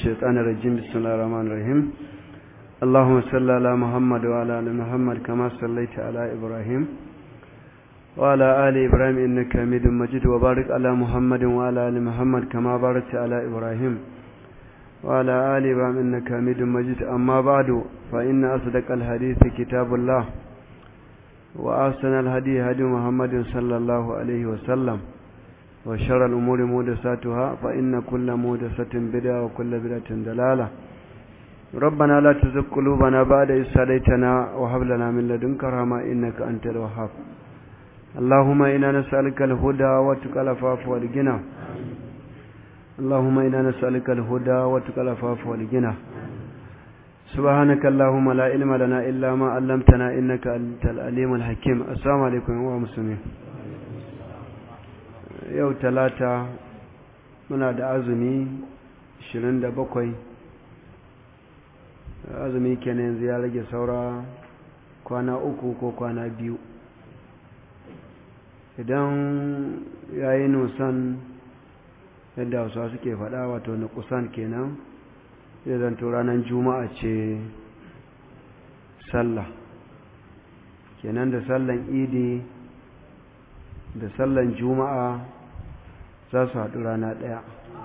الشيطان الرجيم بسم الله الرحمن الرحيم اللهم صل على محمد وعلى ال محمد كما صليت على ابراهيم وعلى ال ابراهيم انك حميد مجيد وبارك على محمد وعلى ال محمد كما باركت على ابراهيم وعلى ال ابراهيم انك حميد مجيد اما بعد فان اصدق الحديث كتاب الله واحسن الهدي هدي محمد صلى الله عليه وسلم وشر الأمور مودساتها فإن كل مودسة بدعة وكل بدعة دلالة ربنا لا تزغ قلوبنا بعد إذ هديتنا وهب لنا من لدنك رحمة إنك أنت الوهاب اللهم إنا نسألك الهدى والتقى العفاف والغنى اللهم إنا نسألك الهدى والتقى العفاف والغنى سبحانك اللهم لا علم لنا إلا ما علمتنا إنك أنت العليم الحكيم السلام عليكم ورحمة الله yau talata muna da azumi 27 azumi kenan yanzu ya rage saura kwana uku ko kwana biyu idan ya yi nusan yadda hausa suke faɗa wato na kusan kenan zai zanto ranar juma'a ce sallah kenan da sallan idi da sallan juma'a za su haɗu rana ɗaya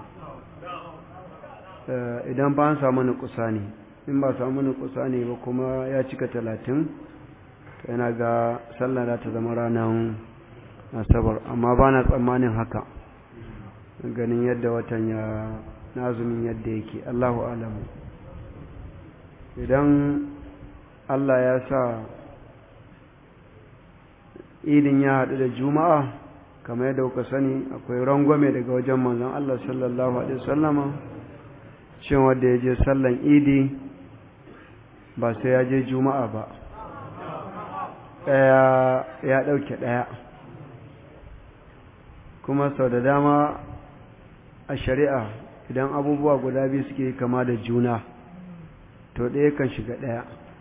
idan ba an samu nukusa ne in ba samu nukusa ne ba kuma ya cika talatin yana ga sallah za ta zama ranar asabar amma ba na tsammanin haka ganin yadda watan ya nazumin yadda yake allahu alamu idan allah ya sa idin ya haɗu da juma'a kamar yadda kuka sani akwai rangwame daga wajen manzon Allah sallallahu alaihi wasallama shin wanda ya je sallan idi ba sai ya je juma'a ba ɗaya ya ɗauke ɗaya kuma sau da dama a shari'a idan abubuwa guda biyu suke kama da juna to ɗaya kan shiga ɗaya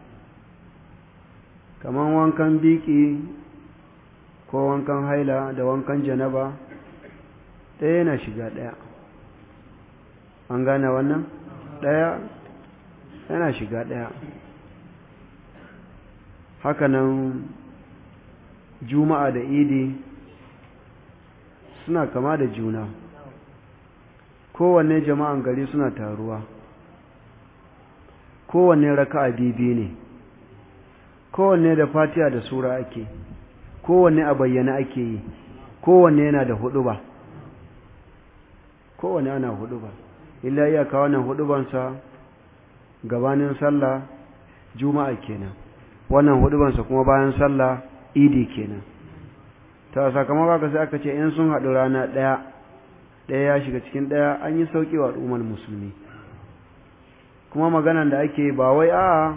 kamar wankan biki ko wankan haila da wankan janaba ɗaya yana shiga ɗaya an gane wannan ɗaya yana shiga ɗaya hakanan juma'a da idi suna kama da juna kowanne jama'an gari suna taruwa kowanne raka'a bibi ne kowanne da fatiha da sura ake kowanne a bayyana ake yi kowanne yana da huduba kowanne ana huduba illa iyaka wannan hudubansa gabanin sallah juma'a kenan wannan hudubansa kuma bayan sallah idi kenan ta sakamakon haka sai aka ce in sun haɗu rana ɗaya ɗaya ya shiga cikin ɗaya an yi sauƙi wa al'ummar musulmi kuma maganan da ake ba wai a'a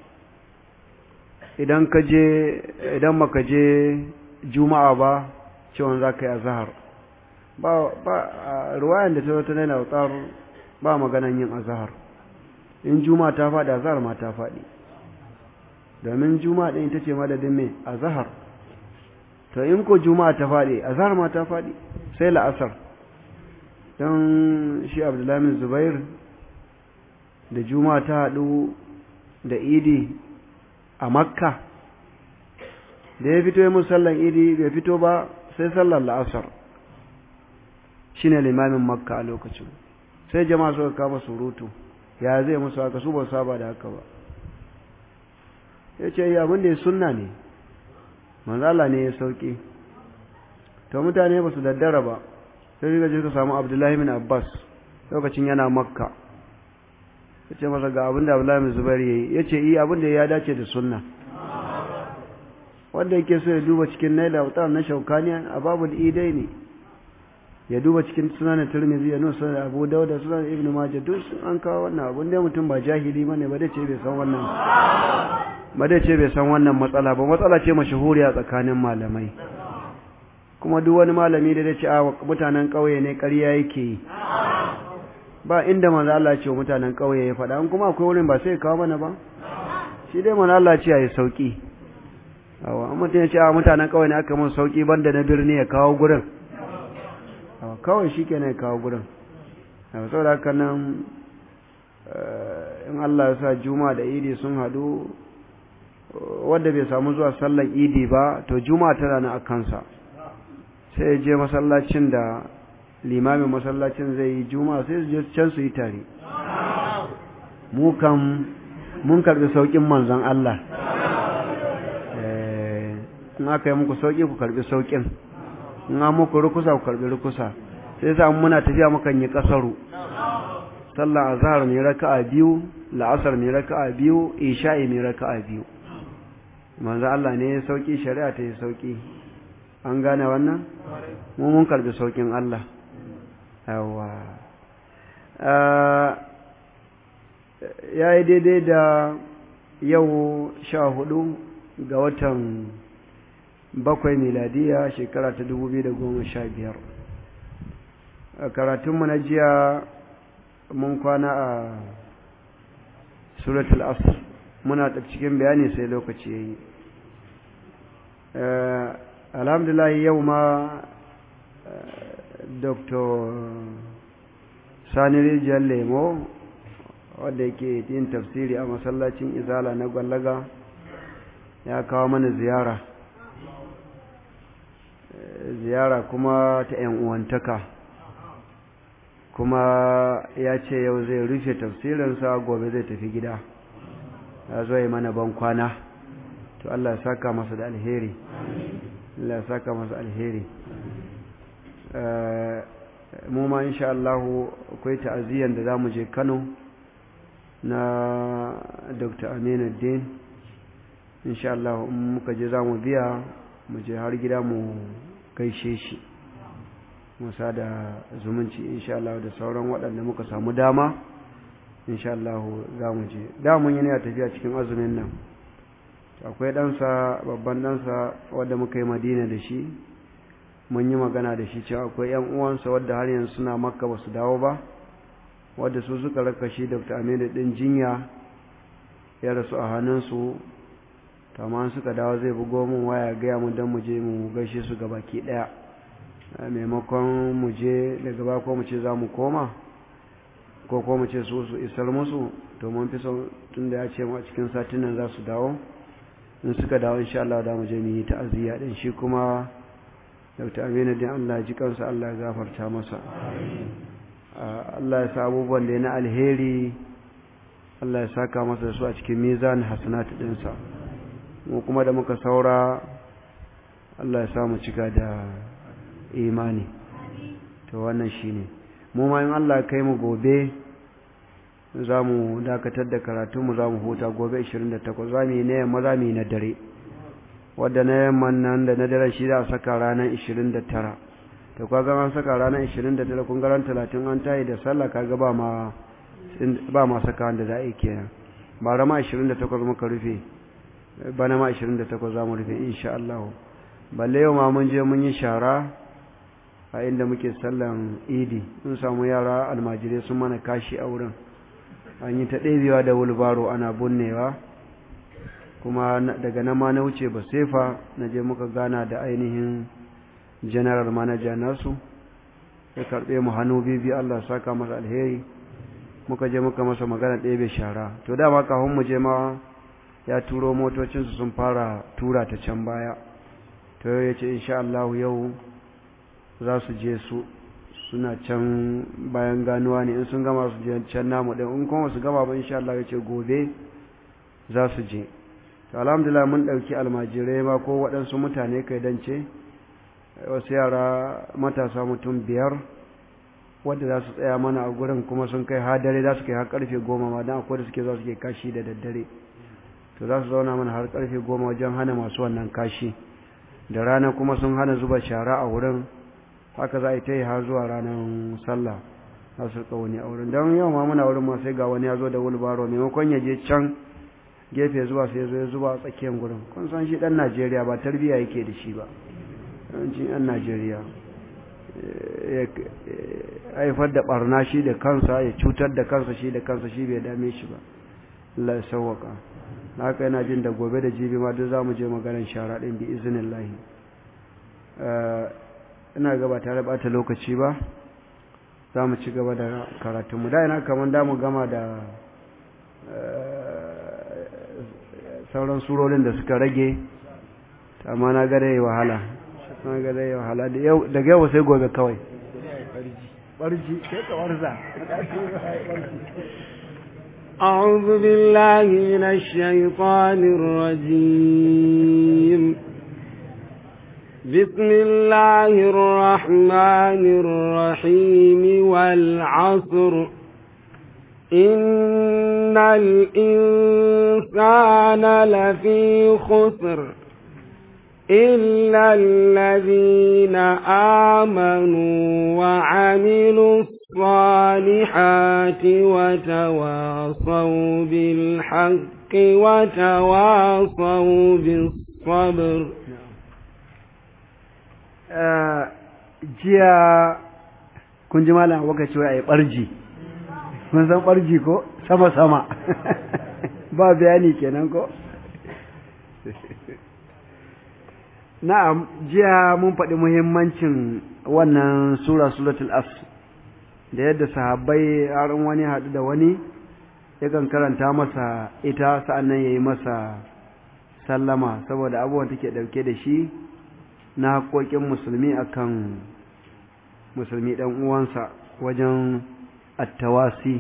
idan ka je idan maka je juma'a ba cewa za ka yi azahar ba ba ruwayan da ta wata nuna wutsar ba maganan yin azahar in juma'a ta faɗi azahar ma ta faɗi domin juma'a ɗin ita ce madadin mai azahar to in ko juma'a ta faɗi azahar ma ta faɗi sai la'asar don shi abdullahi zubair da juma'a ta haɗu da idi a makka da ya fito ya musallan idi bai fito ba sai sallar la'asar shi ne limamin makka a lokacin sai jama'a suka kama surutu ya zai musu haka su ba saba da haka ba ya ce yi abin da ya sunna ne manzala ne ya sauki to mutane ba su daddara ba sai suka je suka samu abdullahi bin abbas lokacin yana makka ya ce masa ga abin da abdullahi zubair ya yi ya ce iya abin da ya dace da sunna wanda yake so ya duba cikin naila wutar na shaukaniya a babu da idai ne ya duba cikin sunan turmizi ya nusa da abu dauda sunan ibn majah duk an kawo wannan abin da mutum ba jahili bane ba da ce bai san wannan ba da ce bai san wannan matsala ba matsala ce mashahuriya tsakanin malamai kuma duk wani malami da ya ce a mutanen ƙauye ne ƙarya yake yi ba inda manzo Allah ce wa mutanen ƙauye ya faɗa an kuma akwai wurin ba sai kawo mana ba shi dai manzo Allah ce yayi sauki awa amma mutum ya ce a mutanen ƙauye ne aka mun sauki banda na birni ya kawo gurin awa kawai shikenan ya kawo gurin awa saboda haka nan Allah ya sa juma'a da idi sun hadu wanda bai samu zuwa sallar idi ba to juma'a tana nan a kansa sai ya je masallacin da limamin masallacin zai yi juma'a sai su je can su yi tare mu kan mun karbi saukin manzon Allah in aka yi muku sauki ku karbi saukin in an muku rukusa ku karbi rukusa sai sa muna tafiya mukan yi kasaru sallar azhar ne raka'a biyu la'asar ne raka'a biyu isha'i ne raka'a biyu manzo Allah ne ya sauki shari'a ta yi sauki an gane wannan mu mun karbi saukin Allah yawa ya yi daidai da yau sha hudu ga watan bakwai miladiya shekara ta dubu biyu da goma sha biyar a karatunmu na jiya mun kwana a suratul asr muna da cikin bayani sai lokaci ya yi alhamdulillah yau ma dr sani rijiyar lemo wadda yake yin tafsiri a masallacin izala na gwallaga ya kawo mana ziyara ziyara kuma ta 'yan uwantaka kuma ya ce yau zai rufe tafsirinsa gobe zai tafi gida ya zo yi mana ban kwana to Allah ya saka masa da alheri Allah ya saka masa alheri mu ma insha Allah akwai ta'aziyyar da za mu je Kano na Dr. Aminu Din insha Allah in muka je za mu biya mu je har gida mu gaishe shi musa da zumunci insha Allah da sauran waɗanda muka samu dama insha Allah za mu je da mun yi ne a tafiya cikin azumin nan akwai ɗansa babban ɗansa wadda muka yi madina da shi mun yi magana da shi cewa akwai ‘yan uwansa wadda har yanzu suna makka ba su dawo ba wadda su suka raka shi dr aminu ɗin jinya ya rasu a hannunsu tamam suka dawo zai bugo mun waya gaya mu don mu je mu gaishe su ga baki ɗaya maimakon mu je daga ba ko mu ce za mu koma ko ko mu ce su su isar musu to mun fi son tun da ya ce mu a cikin satin nan za su dawo in suka dawo insha Allah da mu je mu yi ta'aziyya din shi kuma Dr. Aminu din Allah ji kansa Allah ya gafarta masa Allah ya sa abubuwan da ya na alheri Allah ya saka masa da su a cikin mizan hasanat dinsa mu kuma da muka saura Allah ya sa mu cika da imani to wannan shine mu ma in Allah ya kai mu gobe za mu dakatar da karatunmu za mu huta gobe 28 za mu yi na yamma za mu yi na dare wadda na yamman nan da na dare shi za a saka ranar 29 to kaga an saka ranar 29 kun garan 30 an tayi da sallah kaga ba ma ba ma saka wanda za a yi kenan ba rama 28 muka rufe bana ma 28 za mu rufe insha Allah balle yau ma mun je mun yi shara a inda muke sallan idi mun samu yara almajirai sun mana kashi a wurin an yi ta ɗebewa da wulbaro ana bunnewa kuma daga nan ma na wuce ba sefa na je muka gana da ainihin general manager nasu ya karɓe mu hannu bibi Allah saka masa alheri muka je muka masa magana ɗebe shara to dama kafin mu je ma ya turo motocinsu sun fara tura ta can baya to ya ce insha Allah yau za su je su suna can bayan ganuwa ne in sun gama su je can namu ɗin in kuma su gama ba insha Allah ya ce gobe za su je to alhamdulillah mun ɗauki almajirai ma ko waɗansu mutane kai dance wasu yara matasa mutum biyar wadda za su tsaya mana a gurin kuma sun kai har dare za su kai har karfe goma ma don akwai da suke za su ke kashi da daddare to za su zauna mana har karfe goma wajen hana masu wannan kashi da rana kuma sun hana zuba shara a wurin haka za a yi ta yi har zuwa ranar sallah za su rika wani a wurin don yau ma muna wurin ma sai ga wani ya zo da wulbaro maimakon ya je can gefe zuwa sai zo ya zuba a tsakiyar gurin kun san shi dan najeriya ba tarbiyya yake da shi ba yawancin yan najeriya ya haifar da barna shi da kansa ya cutar da kansa shi da kansa shi bai dame shi ba Allah ya sauwaka haka yana jin da gobe da jibi ma duk za mu je maganar shara ɗin bi izinin lahi ina gaba tare bata lokaci ba za mu ci gaba da karatunmu da ina kamar da mu gama da sauran surorin da suka rage amma na ga dai wahala na ga dai wahala daga yau sai gobe kawai barji sai ka warza أعوذ بالله من الشيطان الرجيم بسم الله الرحمن الرحيم والعصر إن الإنسان لفي خسر إلا الذين آمنوا وعملوا الصالحات وتواصوا بالحق وتواصوا بالصبر jiya kun ji malam waka cewa a yi ɓarji mun san ɓarji ko sama-sama ba bayani kenan ko na'am jiya mun faɗi muhimmancin wannan sura suratul as da yadda sahabbai har wani haɗu da wani yakan karanta masa ita sa'annan ya yi masa sallama saboda abubuwan take ɗauke da shi na haƙoƙin musulmi akan musulmi ɗan uwansa wajen attawasi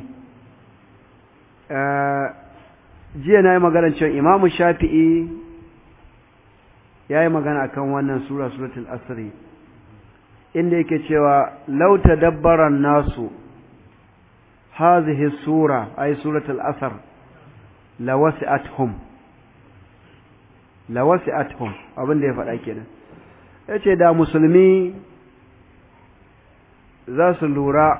jiya na yi magana cewa imamu shafi'i ya yi magana akan wannan sura suratul asri inda yake cewa lauta dabbaran nasu hazihi sura ay suratul asr lawasi'athum lawasi'athum abin da ya faɗa kenan yace da musulmi za su lura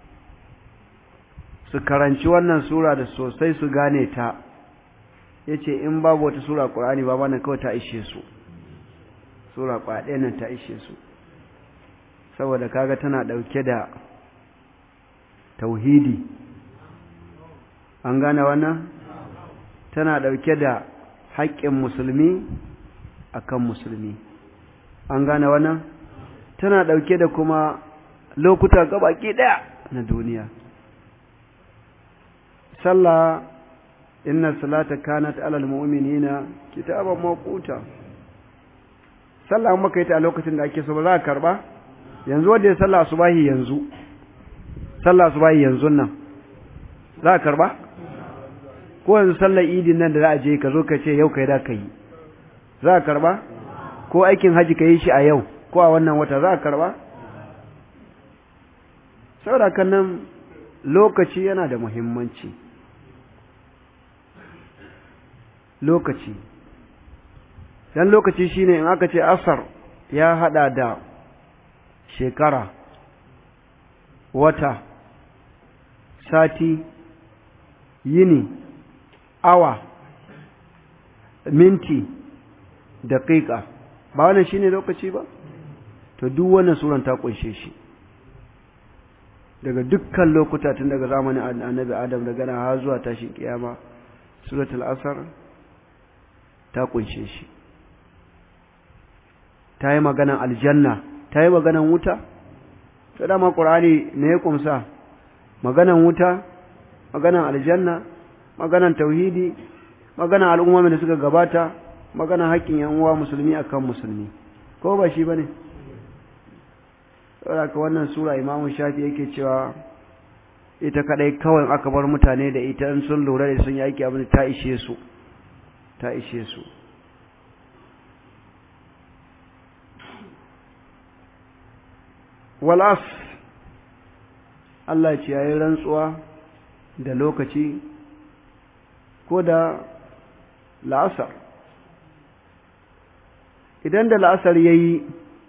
su karanci wannan sura da sosai su gane ta yace in babu wata sura Qur'ani ba wannan kawai ta ishe su sura kwaɗe nan ta ishe su saboda kaga tana ɗauke da tauhidi an gane wannan tana ɗauke da haƙƙin musulmi akan musulmi an gane wannan tana ɗauke da kuma lokuta gabaki ɗaya na duniya sallah inna salata kanat alal mu'minina kitaban mawquta sallah maka yi ta a lokacin da ake so ba za ka karba yanzu wanda ya sallah subahi yanzu sallah subahi yanzu nan za ka karba ko yanzu sallar idin nan da za a je ka zo ka ce yau kai da ka yi za ka karba ko aikin haji ka yi shi a yau ko a wannan wata za ka karba saboda kan nan lokaci yana da muhimmanci lokaci dan lokaci shine in aka ce asar ya hada da shekara wata sati yini awa minti daƙiƙa ba wannan shine lokaci ba to duk wannan suran ta kunshe shi daga dukkan lokuta tun daga zamanin annabi adam daga nan har zuwa tashin kiyama suratul asar ta kunshe shi ta yi maganan aljanna ta yi maganan wuta ta dama ƙur'ani ne ya kumsa maganan wuta maganan aljanna maganan tauhidi maganan al'ummomin da suka gabata maganan haƙƙin yan uwa musulmi akan musulmi ko ba shi bane saboda wannan sura imamu shafi yake cewa ita kadai kawai aka bar mutane da ita in sun lura da sun yi aiki abin ta ishe su ta ishe su walas Allah ce yayin rantsuwa da lokaci ko da la'asar idan da la'asar yayi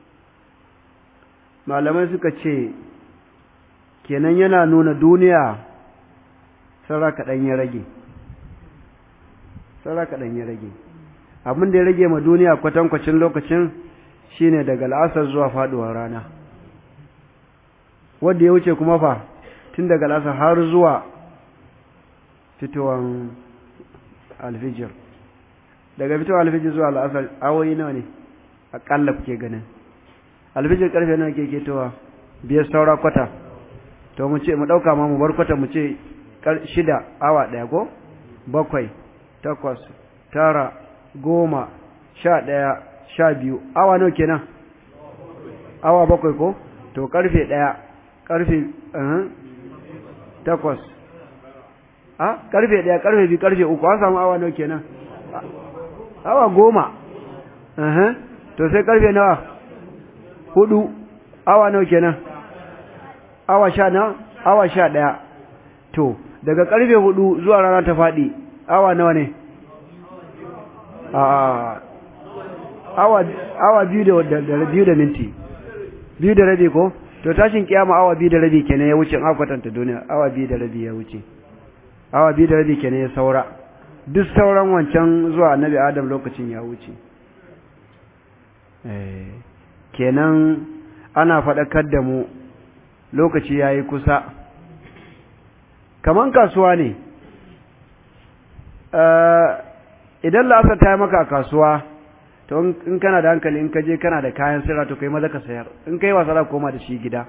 malamai suka ce kenan yana nuna duniya sarra kaɗan ya rage sarra kaɗan ya rage abin da ya rage ma duniya kwatankwacin lokacin shine daga la'asar zuwa faɗuwar rana wanda ya wuce kuma fa tun daga la'asar har zuwa fitowar alfijir daga fitowar alfijir zuwa la'asar awoyi nawa ne aƙalla kuke ganin alfijir karfe nawa ke ketowa biyar saura kwata to mu ce mu dauka ma mu bar kwata mu ce shida awa daya ko bakwai takwas tara goma sha ɗaya sha biyu awa nawa kenan awa bakwai ko to karfe ɗaya karfe takwas a karfe ɗaya karfe biyu karfe uku an samu awa nawa kenan awa goma to sai karfe nawa hudu awa nawa kenan awa sha na awa sha ɗaya to daga karfe hudu zuwa rana ta faɗi awa nawa ne awa awa biyu da biyu da minti biyu da rabi ko to tashin kiyama awa biyu da rabi kenan ya wuce an kwatanta duniya awa biyu da rabi ya wuce awa biyu da rabi kenan ya saura duk sauran wancan zuwa annabi adam lokacin ya wuce kenan ana faɗakar da mu lokaci ya yi kusa kaman kasuwa ne idan la'asar ta yi maka a kasuwa to in kana da hankali in ka je kana da kayan sirra to kai maza ka sayar in kai wasa za koma da shi gida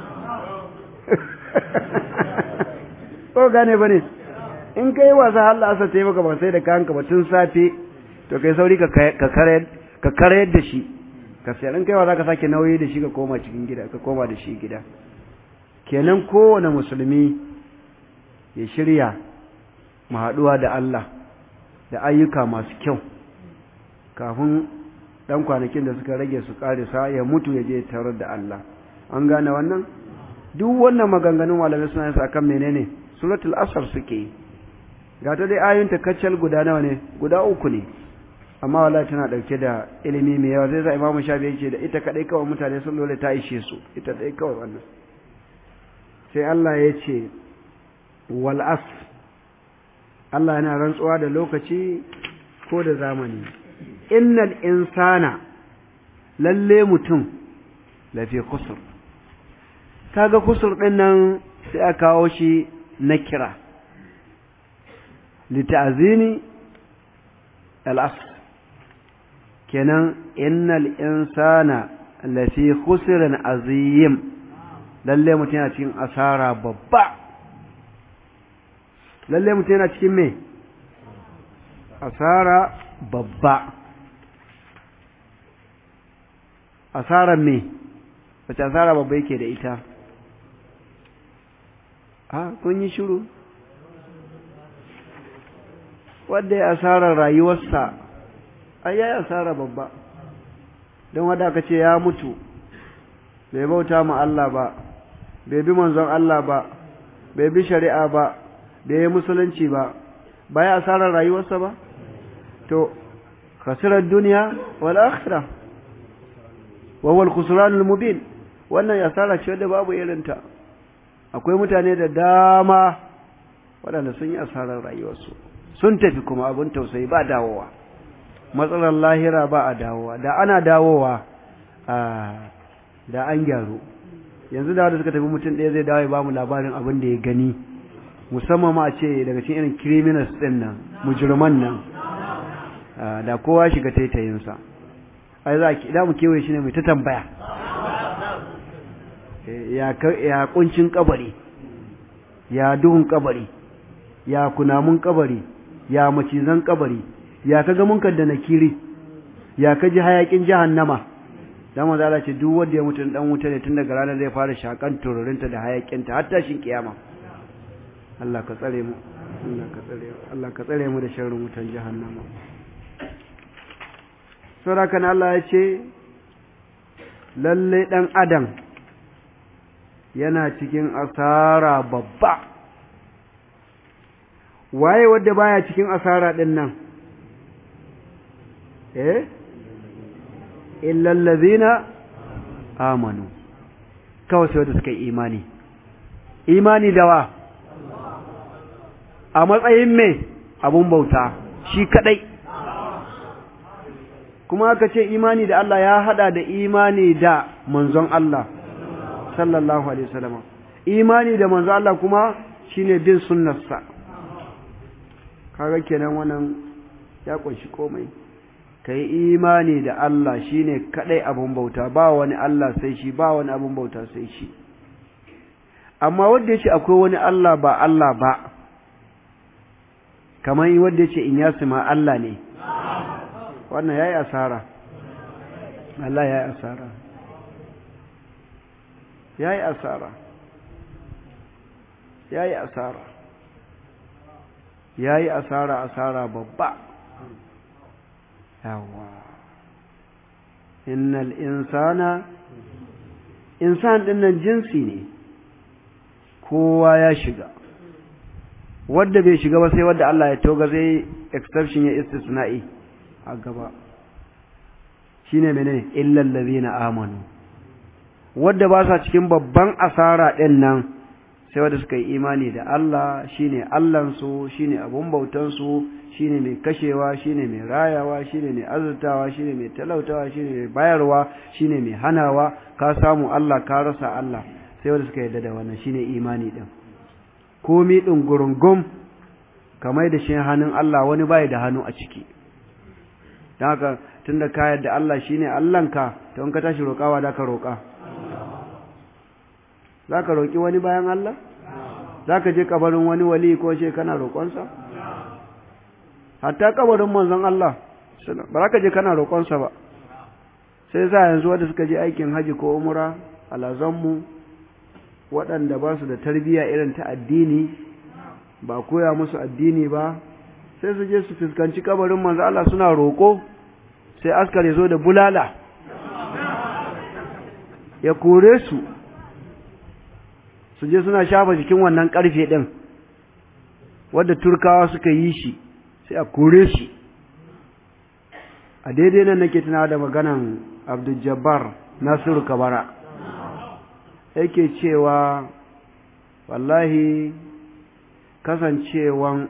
ko gane ba ne in kai wasa har la'asar ta yi maka ba sai da kayan ka ba tun safe to kai sauri ka karayar da shi ka sayar in kai wasa ka sake nauyi da shi ka koma cikin gida ka koma da shi gida kenan kowane musulmi ya shirya mu haɗuwa da Allah da ayyuka masu kyau kafin ɗan kwanakin da suka rage su ƙarisa ya mutu ya je tarar da Allah an gane wannan duk wannan maganganun malamai suna yin akan menene suratul asr suke yi ga ta dai ayoyin ta kacal guda nawa ne guda uku ne amma wallahi tana dauke da ilimi mai yawa zai sa imamu shafi yake da ita kadai kawai mutane sun dole ta ishe su ita dai kawai wannan sai Allah ya ce wal asr Allah yana rantsuwa da lokaci ko da zamani innal insana lalle mutum lafi kusur kaga kusur din nan sai aka kawo shi na kira litazini al-asr kenan innal insana lafi khusrin azim lalle mutum yana cikin asara babba lalle mutum yana cikin me asara babba asarar me wace asara babba yake da ita a kun yi shiru wadda ya asarar rayuwarsa ai ya asara babba don wadda aka ce ya mutu bai bauta ma Allah ba bai bi manzon Allah ba bai bi shari'a ba bai yi musulunci ba ba ya asarar rayuwarsa ba to khasirar duniya wal akhirah wa wal khusranul mubin wannan asara ce da babu irinta akwai mutane da dama waɗanda sun yi asarar rayuwarsu sun tafi kuma abin tausayi ba dawowa matsalar lahira ba a dawowa da ana dawowa da an gyaru yanzu da wadda suka tafi mutum ɗaya zai dawo ya ba mu labarin abin da ya gani musamman ma a ce daga cikin irin criminals ɗin nan mujirman nan da kowa shiga taitayinsa ai za a mu kewaye shi ne mai ta tambaya ya kuncin kabari ya duhun kabari ya kunamun kabari ya macizan kabari ya kaga munkar da nakiri ya kaji hayakin jahannama dan manzo Allah ce duk wanda ya mutu dan wuta ne tun daga ranar zai fara shakan tururinta da hayakinta har tashin kiyama Allah ka tsare mu Allah ka tsare Allah ka tsare mu da sharrin wutan jahannama sura kan Allah ya ce lalle dan adam yana cikin asara babba waye wadda baya cikin asara din nan eh illal ladhina amanu kawai sai wanda suka yi imani imani da wa a matsayin me abun bauta shi kadai kuma aka ce imani da Allah ya hada da imani da manzon Allah sallallahu alaihi wasallam imani da manzon Allah kuma shine bin sunnarsa kaga kenan wannan ya kunshi komai kai imani da Allah shine kadai abun bauta ba wani Allah sai shi ba wani abun bauta sai shi amma wanda yace akwai wani Allah ba Allah ba kamar wanda ya ce in ya ma Allah ne wannan ya yi asara Allah ya yi asara ya yi asara ya yi asara ya yi asara asara babba yawa innal insana insan dinnan jinsi ne kowa ya shiga wadda bai shiga ba sai wadda Allah ya toga zai exception ya istisna'i a gaba shine menene illal ladina amanu wadda ba sa cikin babban asara din nan sai wadda suka yi imani da Allah shine Allahn su shine abun bautan su shine mai kashewa shine mai rayawa shine mai azurtawa shine mai talautawa shine mai bayarwa shine mai hanawa ka samu Allah ka rasa Allah sai wadda suka yarda da wannan shine imani din komi din gurungum kamar da shi hannun Allah wani bai da hannu a ciki don haka tunda ka yarda Allah shine Allahnka to in ka tashi roƙawa da ka roƙa za ka roƙi wani bayan Allah za ka je kabarin wani wali ko ce kana roƙonsa hatta kabarin manzon Allah ba za ka je kana roƙonsa ba sai sa yanzu wanda suka je aikin haji ko umra alazanmu waɗanda ba su da tarbiyya irin ta addini ba koya musu addini ba sai su je su fuskanci kabarin manzo Allah suna roƙo sai askar ya zo da bulala ya kore su su je suna shafa jikin wannan ƙarfe ɗin wadda turkawa suka yi shi sai a kore su a daidai nan nake tunawa da maganan abdul jabbar nasiru kabara yake cewa wallahi kasancewan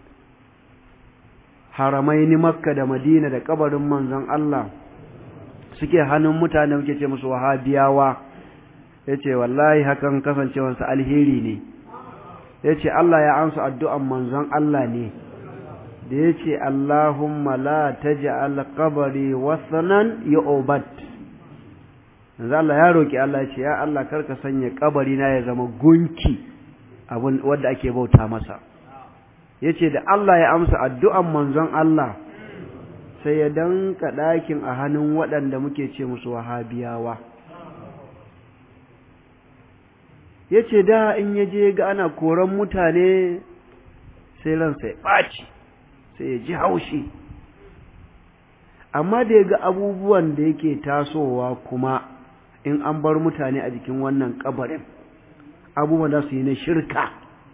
haramaini makka da madina da kabarin manzon Allah suke hannun mutane muke ce musu wahabiyawa ya ce wallahi hakan kasancewansa alheri ne ya ce Allah ya ansa addu'an manzon Allah ne da ya ce Allahumma la taj'al qabri wasanan yu'bad yanzu Allah ya roki Allah ya ce ya Allah karka sanya kabari na ya zama gunki abun wanda ake bauta masa yace da Allah ya amsa addu'an manzon Allah sai ya danka ɗakin a hannun waɗanda muke ce musu wahabiyawa yace da in yaje ga ana koran mutane sai ransa ya ɓaci sai ya ji haushi amma da ya ga abubuwan da yake tasowa kuma in an bar mutane a jikin wannan kabarin abubuwan da su yi na shirka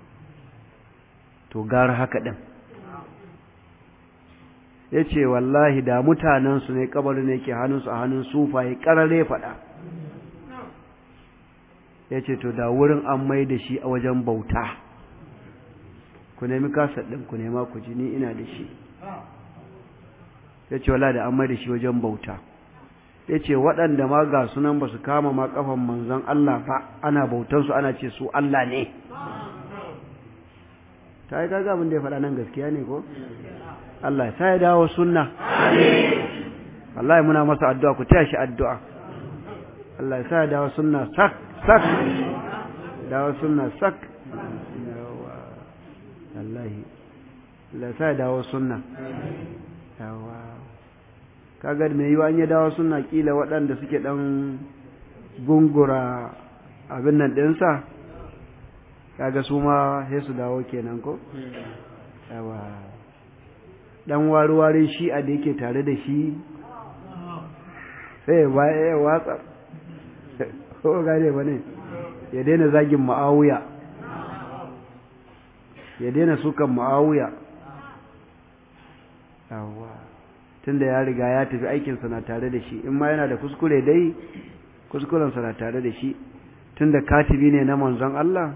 to gara haka ɗin ya ce wallahi da mutanensu ne kabarin ne ke hannunsu a hannun sufa ya ƙarare faɗa ya ce to da wurin an mai da shi a wajen bauta ku nemi kasar ɗin ku nema ku ji ni ina da shi ya ce wala da an mai da shi wajen bauta ya ce waɗanda ma ga sunan ba su kama ma ƙafan manzon Allah ba ana bautansu ana ce su Allah ne ta yi kaga abin da ya faɗa nan gaskiya ne ko Allah ya sa ya dawo sunna wallahi muna masa addu'a ku taya shi addu'a Allah ya sa ya dawo sunna sak sak dawo sunna sak wallahi Allah ya sa ya dawo sunna yawa kaga mai yiwa an ya dawo sunna kila waɗanda suke ɗan gungura abin nan ɗinsa kaga su ma sai su dawo kenan ko yawa dan wari-wari shi a da yake tare da shi sai ya watsa ko gane ba ne ya daina zagin ma'awuya ya daina sukan ma'awuya yawa tunda ya riga ya tafi aikinsa na tare da shi in ma yana da kuskure dai kuskurensa na tare da shi tunda katibi ne na manzon Allah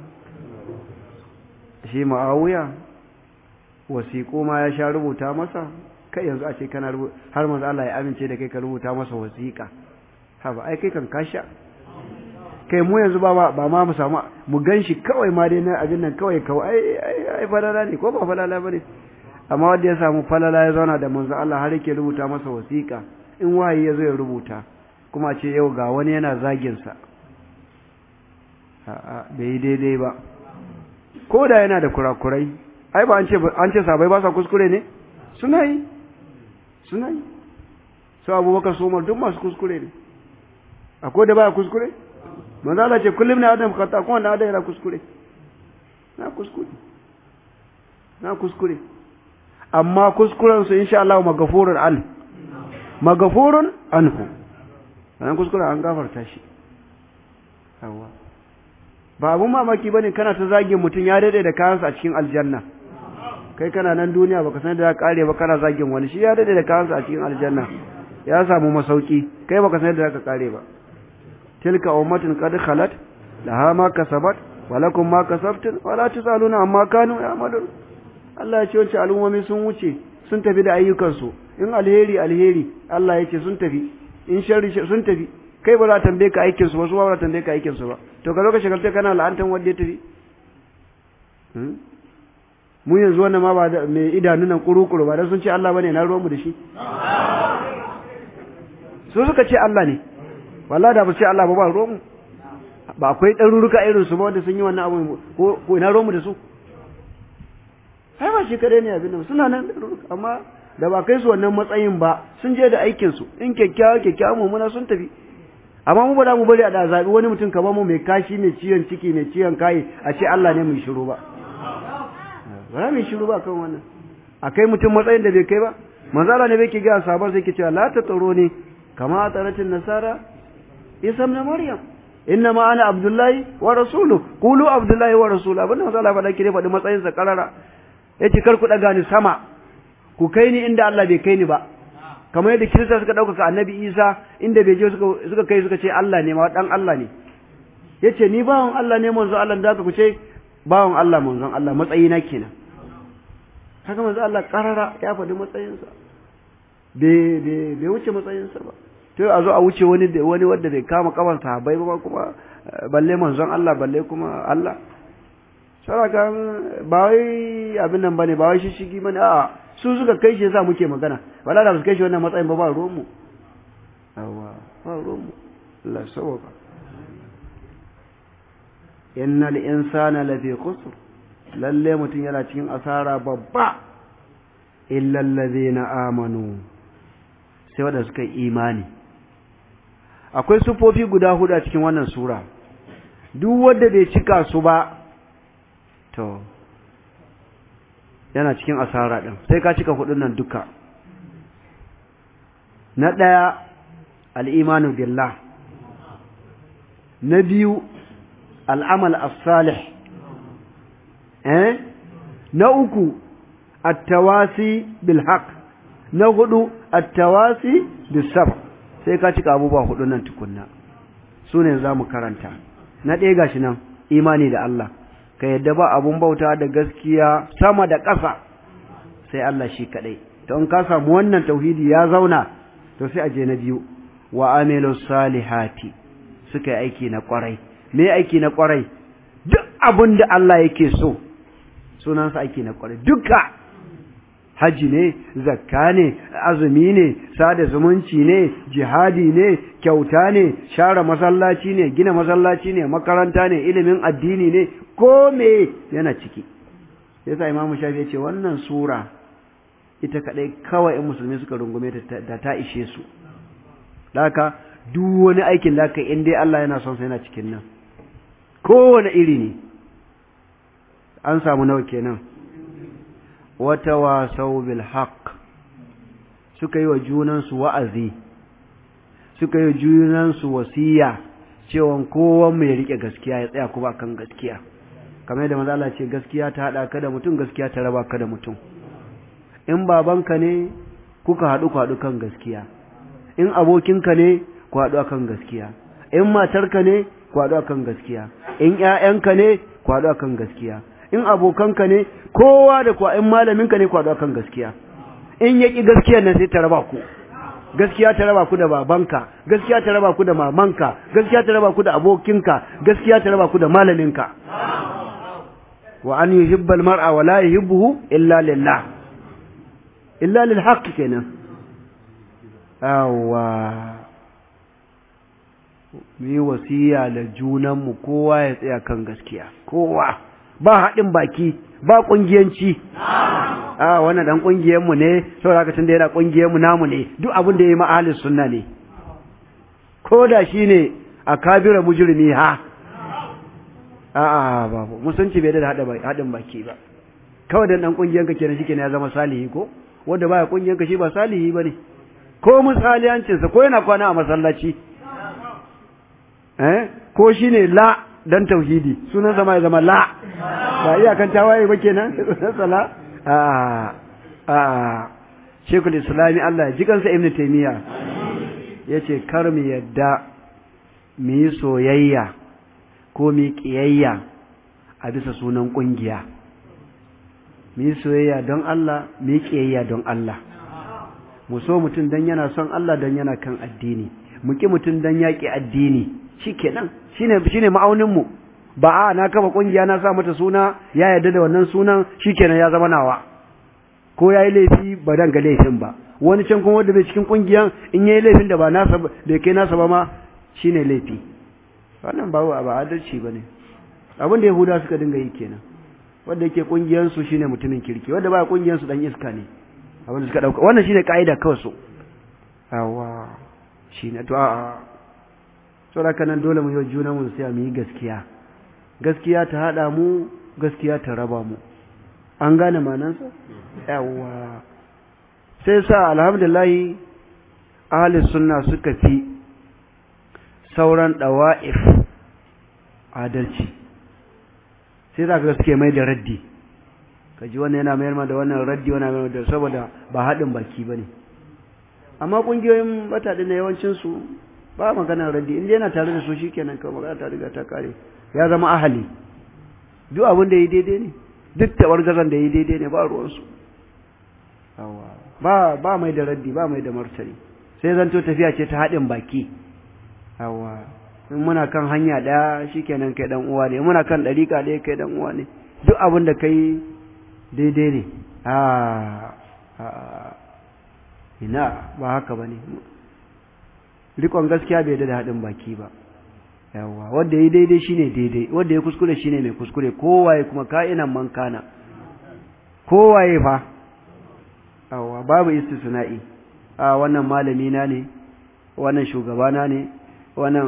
shi ma'awuya wasiƙo ma ya sha rubuta masa kai yanzu a ce kana rubuta har manzo Allah ya amince da kai ka rubuta masa wasiƙa ha ba ai kai kan kasha kai mu yanzu ba ba ma mu samu mu ganshi kawai ma dai na abin nan kawai kawai ai ai falala ne ko ba falala bane amma wanda ya samu falala ya zauna da manzo Allah har yake rubuta masa wasiƙa in wahayi ya zo ya rubuta kuma ce yau ga wani yana zagin sa a'a bai daidai ba ko da yana da kurakurai ai ba an ce an ce sabai ba sa kuskure ne suna yi suna yi su abubakar su umar duk masu kuskure ne akwai da baya kuskure manzo Allah ce kullum na adam khata kuma na adam yana kuskure na kuskure na kuskure amma kuskuren su insha Allah magafurun an magafurun anhu wannan kuskuren an gafarta shi yawa ba abun mamaki bane kana ta zagin mutum ya dade da kayansa a cikin aljanna kai kana nan duniya baka san da ya kare ba kana zagin wani shi ya dade da kayansa a cikin aljanna ya samu masauki kai baka san da ka kare ba tilka ummatun qad khalat laha ma kasabat wa lakum ma kasabtum wa la tusaluna amma kanu ya'malun Allah ya ce wancan al'ummomi sun wuce sun tafi da ayyukansu in alheri alheri Allah ya ce sun tafi in sharri sun tafi kai ba za ta tambaye ka aikin su ba su ba za ta tambaye ka aikin su ba to ka zo ka shagalta kana la'antan wanda ya tafi mu yanzu wannan ma ba da mai idanu nan kuru-kuru ba dan sun ce Allah bane na ruwan mu da shi su suka ce Allah ne wallahi da ba ce Allah ba ba ruwan mu ba akwai ɗaruruka irin su ba wanda sun yi wannan abu ko ko ina ruwan mu da su ai ba shi kadai ne abin nan suna nan ɗaruruka amma da ba kai su wannan matsayin ba sun je da aikin su in kyakkyawa kyakkyawa mummuna sun tafi amma mu ba za mu bari a da zaɓi wani mutum kamar mu mai kashi mai ciwon ciki mai ciwon kayi a ce Allah ne mai shiru ba ba za mu yi shiru ba kan wannan a kai mutum matsayin da bai kai ba manzala ne bai ke gaya sabon sai ke cewa la ta tsaro ne kama a tsaratin nasara isa na maryam inna ma ana abdullahi wa rasulu kulu abdullahi wa rasulu abin da manzala faɗa kire faɗi matsayinsa karara ya ce kar ku ɗaga ni sama ku kai ni inda Allah bai kai ni ba kamar yadda kirista suka ɗaukaka annabi isa inda bai je suka kai suka ce Allah ne ma ɗan Allah ne ya ce ni bawan Allah ne manzo Allah da ku ce bawan Allah manzon Allah matsayina kenan haka manzo Allah karara ya faɗi matsayinsa bai wuce matsayinsa ba to a zo a wuce wani wani wanda bai kama kaman sahabbai ba kuma balle manzon Allah balle kuma Allah saraka ba wai abin nan bane ba wai shishigi bane a'a su suka kai shi yasa muke magana wala da su kai shi wannan matsayin ba ba ruwan mu yawa ba ruwan mu Allah sawaba innal insana lafi khusr lalle mutum yana cikin asara babba illa allazina amanu sai wanda suka yi imani akwai sufofi guda hudu a cikin wannan sura duk wanda bai cika su ba to yana cikin asara din sai ka cika hudun nan duka na daya al-imanu billah na biyu al'amal as-salih eh na uku at-tawasi bil haqq na hudu at-tawasi bis sabr sai ka cika abubuwa hudu nan tukunna su ne za mu karanta na ɗaya gashi nan imani da Allah ka yadda ba abun bauta da gaskiya sama da ƙasa sai Allah shi kaɗai to in ka samu wannan tauhidi ya zauna to sai a je na biyu wa amilu salihati suka yi aiki na ƙwarai me aiki na ƙwarai duk abin da Allah yake so sunansa aiki na ƙwarai duka haji ne zakka ne azumi ne sada zumunci ne jihadi ne kyauta ne share masallaci ne gina masallaci ne makaranta ne ilimin addini ne ko me yana ciki yasa imamu shafi ya ce wannan sura ita kadai kawai in musulmi suka rungume ta da ta ishe su haka duk wani aikin da in dai Allah yana son sa yana cikin nan kowane iri ne an samu nawa kenan wata wasau bil haq suka yi wa junansu wa'azi suka yi wa junansu wasiya cewa kowan mai rike gaskiya ya tsaya kuma kan gaskiya kamar yadda maza Allah ce gaskiya ta haɗa ka da mutum gaskiya ta raba ka da mutum in babanka ne kuka haɗu ku haɗu kan gaskiya in abokinka ne ku haɗu akan gaskiya in matarka ne ku haɗu akan gaskiya in ƴaƴanka ne ku haɗu akan gaskiya in abokanka ne kowa da kuwa in malaminka ne ku haɗu akan gaskiya in yaƙi gaskiyar nan sai ta raba ku gaskiya ta raba ku da babanka gaskiya ta raba ku da mamanka gaskiya ta raba ku da abokinka gaskiya ta raba ku da malaminka wa an yuhibbal mar'a wa la yuhibbuhu illa lillah illa lil haqq kenan awa mu yi wasiya da junanmu kowa ya tsaya kan gaskiya kowa ba haɗin baki ba ƙungiyanci a wannan dan ƙungiyarmu ne saboda haka tun da yana ƙungiyarmu namu ne duk abin da ya yi ma'ahalin sunna ne ko da shi ne a kabira mujrimi ha a'a babu musunci bai da haɗin baki ba kawai dan dan ƙungiyarka kenan shi kenan ya zama salihi ko wanda baya ƙungiyarka shi ba salihi ba ne ko misaliyancinsa ko yana kwana a masallaci eh ko shine la dan tauhidi sunan zama ya zama la ba iyakan tawaye ba kenan sunan la a a Sheikhul Islami Allah ji kansa Ibn Taymiya yace kar mu yadda mu yi soyayya ko mu kiyayya a bisa sunan kungiya mu yi soyayya don Allah mu yi kiyayya don Allah mu so mutum dan yana son Allah dan yana kan addini mu ki mutum dan yaƙi addini shikenan shine shine ma'aunin mu ba a na kafa kungiya na sa mata suna ya yarda da wannan sunan shikenan ya zama nawa ko yayi laifi ba dan ga laifin ba wani can kuma wanda bai cikin kungiyan in yayi laifin da ba nasa da kai nasa ba ma shine laifi wannan ba ba adalci bane abin da yahuda suka dinga yi kenan wanda yake kungiyan su shine mutumin kirki wanda ba kungiyan su dan iska ne abin da suka dauka wannan shine kaida kawai su yawa shine to a'a saboda nan dole mu yi juna mu sai mu yi gaskiya gaskiya ta hada mu gaskiya ta raba mu an gane manansa yawa sai sa alhamdulillah ahli sunna suka fi sauran dawa'if adalci sai za ka suke mai da raddi kaji wannan yana mayar da wannan raddi wannan mayar da saboda ba haɗin baki ba ne amma ƙungiyoyin bataɗi na yawancinsu ba maganar raddi inda yana tare da su shi kenan kawai magana ta riga ta kare ya zama ahali duk abin da ya daidai ne duk tabar gazan da ya daidai ne ba ruwansu ba ba mai da raddi ba mai da martani sai zanto tafiya ce ta haɗin baki yawa in muna kan hanya ɗaya shikenan kai dan uwa ne muna kan ɗariƙa ɗaya kai dan uwa ne duk abin da kai daidai ne a ina ba haka ba ne rikon gaskiya bai da haɗin baki ba yawa wanda ya daidai shine daidai wanda ya kuskure shine mai kuskure kowaye kuma ka'inan man kana kowaye fa yawa babu istisna'i a wannan malami na ne wannan shugabana ne wannan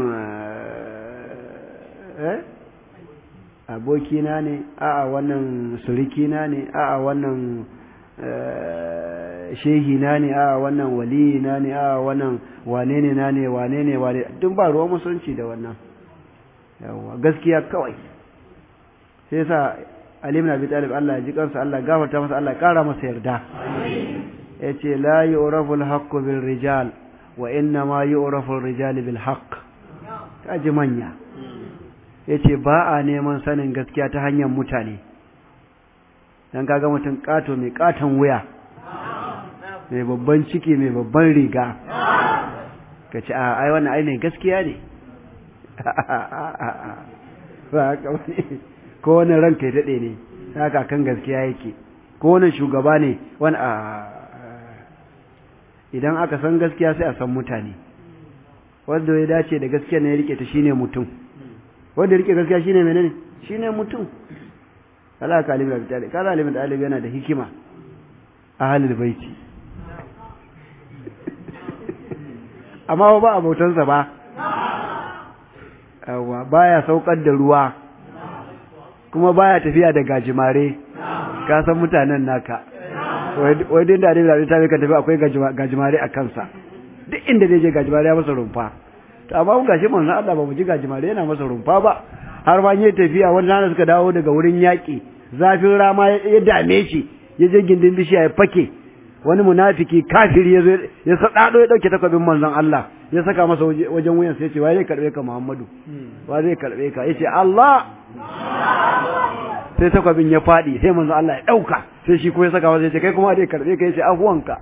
eh abokina ne a'a wannan surikina ne a'a wannan shehina ne a'a wannan waliyina ne a'a wannan wane ne na ne wane ne wane duk ba ruwan musulunci da wannan yawa gaskiya kawai sai sa Ali ibn Abi Talib Allah ya ji kansa Allah gafarta masa Allah ya kara masa yarda yace la yu'rafu al-haqqu bil rijal wa inna ma yu'rafu ar-rijal bil haqq kaji manya yace ba a neman sanin gaskiya ta hanyar mutane dan kaga mutum kato mai katon wuya mai babban ciki mai babban riga kace a ai wannan ai ne gaskiya ne ba haka wani ko wani ranka ya daɗe ne haka kan gaskiya yake ko wani shugaba ne wani a idan aka san gaskiya sai a san mutane wanda ya dace da gaskiya ne ya rike ta shine mutum wanda ya rike gaskiya shine menene shine mutum kala ka alimin da talib kala alimin da talib yana da hikima ahlul baiti amma ba abotansa ba yawa baya saukar da ruwa kuma baya tafiya da gajimare ka san mutanen naka wai din da da ta ka tafi akwai gajimare a kansa duk inda zai je gajimare ya masa rumfa to amma mun gashi manzon Allah ba mu ji gajimare yana masa rumfa ba har ma yayin tafiya wani rana suka dawo daga wurin yaki zafin rama ya dame shi ya je gindin bishiya ya fake wani munafiki kafiri ya zo ya sadado ya dauke takwabin manzon Allah ya saka masa wajen wuyan sai ya ce wai zai karbe ka Muhammadu wa zai karbe ka yace Allah sai takwabin ya fadi sai manzon Allah ya dauka sai shi ko ya saka masa ya ce kai kuma zai karbe ka yace afuwanka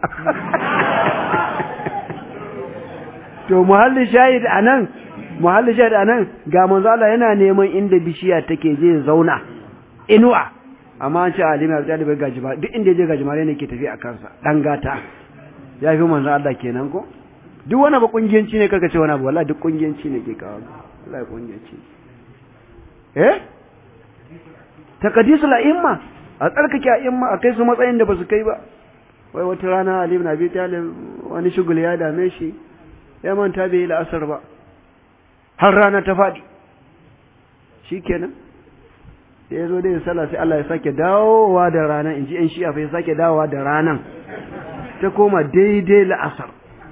to muhalli shahid anan muhalli shahid anan ga manzon Allah yana neman inda bishiya take je zauna inuwa amma an ce alimi da ɗalibai gajima duk inda ya je gajimare ne ke tafi a kansa ɗan gata ya fi manzan Allah kenan ko duk wani ba kungiyanci ne karka ce wani abu wallahi duk kungiyanci ne ke kawo wallahi kungiyanci eh taqdisul a'imma a tsarkake a'imma a kai su matsayin da ba su kai ba wai wata rana Ali ibn Abi Talib wani shugul ya dame shi ya manta bai yi la'asar ba har rana ta faɗi shikenan da ya zo da ya sallah sai Allah ya sake dawowa da rana in ji ‘yan shi'a fa ya sake dawowa da ranan ta koma daidai la'asar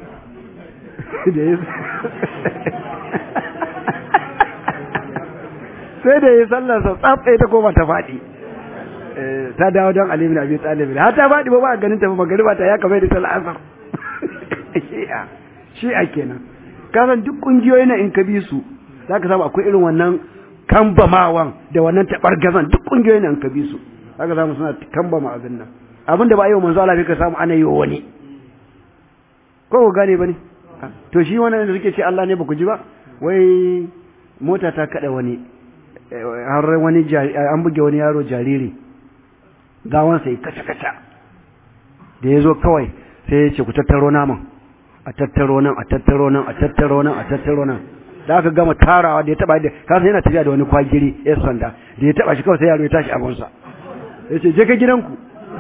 sai da ya sallar sa tsaf ta koma ta faɗi ta dawo don alimin abi talibin har ta faɗi ba ba a ganin tafi magariba ta ya kamar da ta la'asar shi'a shi'a kenan kasan duk ƙungiyoyi na in ka bi su za ka samu akwai irin wannan kambamawan da wannan taɓargazan duk ƙungiyoyi na in ka bi su za ka samu suna kambama abin nan abin da ba yi wa manzo Allah ka samu ana yi wa wani ko ku gane ba ne to shi wannan da suke ce Allah ne ba ku ji ba wai mota ta kada wani har wani an buge wani yaro jariri gawan sai kaca kaca da ya zo kawai sai ya ce ku tattaro naman a tattaro nan a tattaro nan a tattaro nan a tattaro nan da aka gama tarawa da ya taba da kasa yana tafiya da wani kwagiri ya sanda da ya taba shi kawai sai yaro ya tashi abunsa ya ce je ka gidanku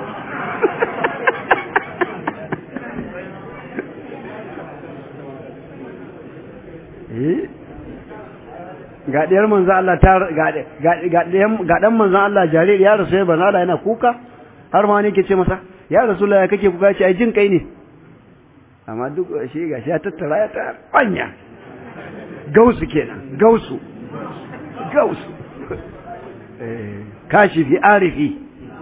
ga ɗiyar manzan Allah ta ga ɗan manzan Allah jariri ya rasu ya banza Allah yana kuka har ma ne ke ce masa ya rasu ya kake kuka ce ai jin kai ne amma duk shi ga shi ya tattara ya ta kwanya gausu kenan gausu gausu kashifi arifi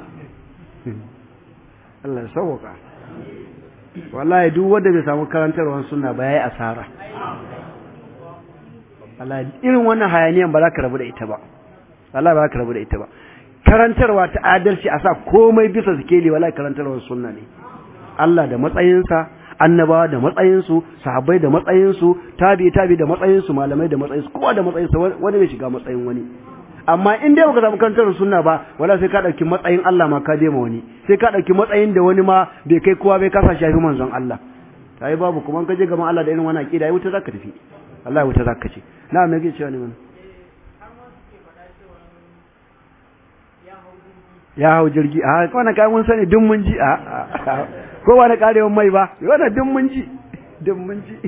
Allah sauka wallahi duk wanda bai samu karantarwar sunna ba yayi asara wallahi irin wannan hayaniyan ba za ka rabu da ita ba wallahi ba za ka rabu da ita ba karantarwa ta adalci a sa komai bisa sikeli wallahi karantarwar sunna ne Allah da matsayinsa annabawa da matsayinsu sahabbai da matsayinsu tabi tabi da matsayinsu malamai da matsayinsu kowa da matsayinsa wani bai shiga matsayin wani amma in dai baka samu karantar sunna ba wala sai ka dauki matsayin Allah ma ka dema wani sai ka dauki matsayin da wani ma bai kai kowa bai kasa shafi manzon Allah tayi babu kuma ka je gaban Allah da irin wannan akida ai wuta zaka tafi Allah wuta zaka ce na me yake cewa ne mun ya hau jirgi a wannan kai mun sani duk mun ji a ko wani karewan mai ba wannan duk mun ji duk mun ji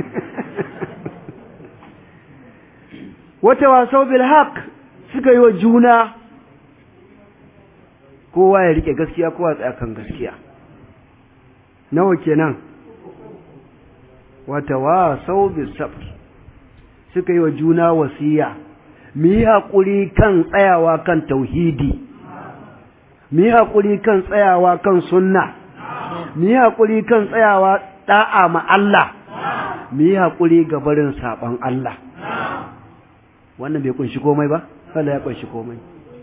wata wasau bil haqq suka yi wa juna kowa ya rike gaskiya kowa tsaya kan gaskiya nawa kenan wata wasau bis sabr suka yi wa juna wasiya mu yi haƙuri kan tsayawa kan tauhidi mu yi haƙuri kan tsayawa kan sunna mu yi haƙuri kan tsayawa ɗa'a ma Allah mu yi haƙuri ga barin saɓon Allah wannan bai kunshi komai ba Allah ya kunshi komai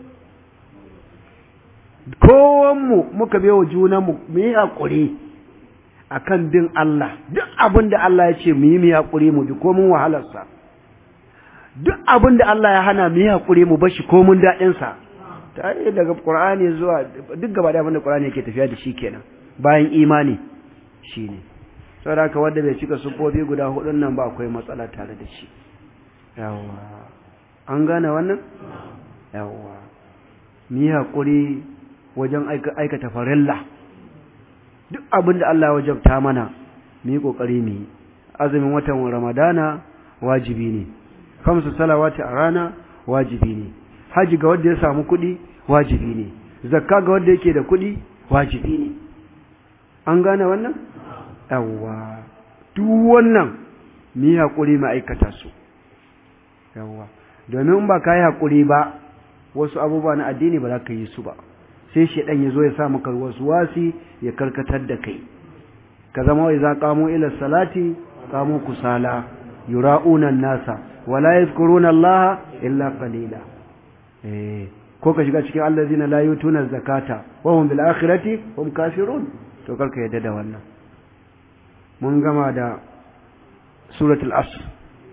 kowanmu muka bai wa junanmu mu yi haƙuri a kan bin Allah duk abin da Allah ya ce mu yi mu yi haƙuri mu bi komin wahalarsa duk abin da Allah ya hana mu yi haƙuri mu bashi komin daɗinsa ta yi daga ƙur'ani zuwa duk gaba da abin da ƙur'ani yake tafiya da shi kenan bayan imani shi ne saboda haka wanda bai cika sufofi guda hudun nan ba akwai matsala tare da shi yawwa an gane wannan yawwa mu yi haƙuri wajen aikata farilla duk abin da Allah ya wajabta mana mu yi ƙoƙari mu yi azumin watan ramadana wajibi ne kamsu salawati a rana wajibi ne haji ga wanda ya samu kuɗi wajibi ne zakka ga wanda yake da kuɗi wajibi ne an gane wannan yawwa duk wannan mu yi haƙuri mu aikata su yawwa domin ba ka yi haƙuri ba wasu abubuwa na addini ba za ka yi su ba sai shaidan ya zo ya sa maka wasu wasi ya karkatar da kai ka zama wai za kamo ila salati kamo kusala yura'una nasa wala yadhkuruna Allah illa qalila eh ko ka shiga cikin allazina la yutuna zakata wa hum bil akhirati hum kafirun to karka yadda da wannan mun gama da suratul asr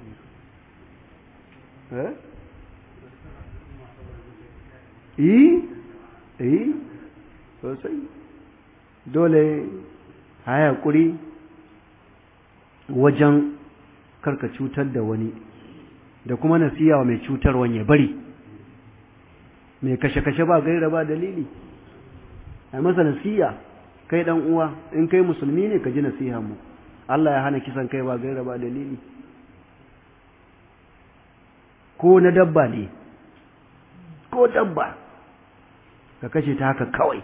eh yi yi sosai dole haya kuri wajen karka cutar da wani da kuma nasiya wa mai cutarwan ya bari mai kashe-kashe ba gaira ba dalili a masa nasiya kai dan uwa in kai musulmi ne ka ji nasiha mu Allah ya hana kisan kai ba gaira ba dalili ko na dabba ne ko dabba ka kashe ta haka kawai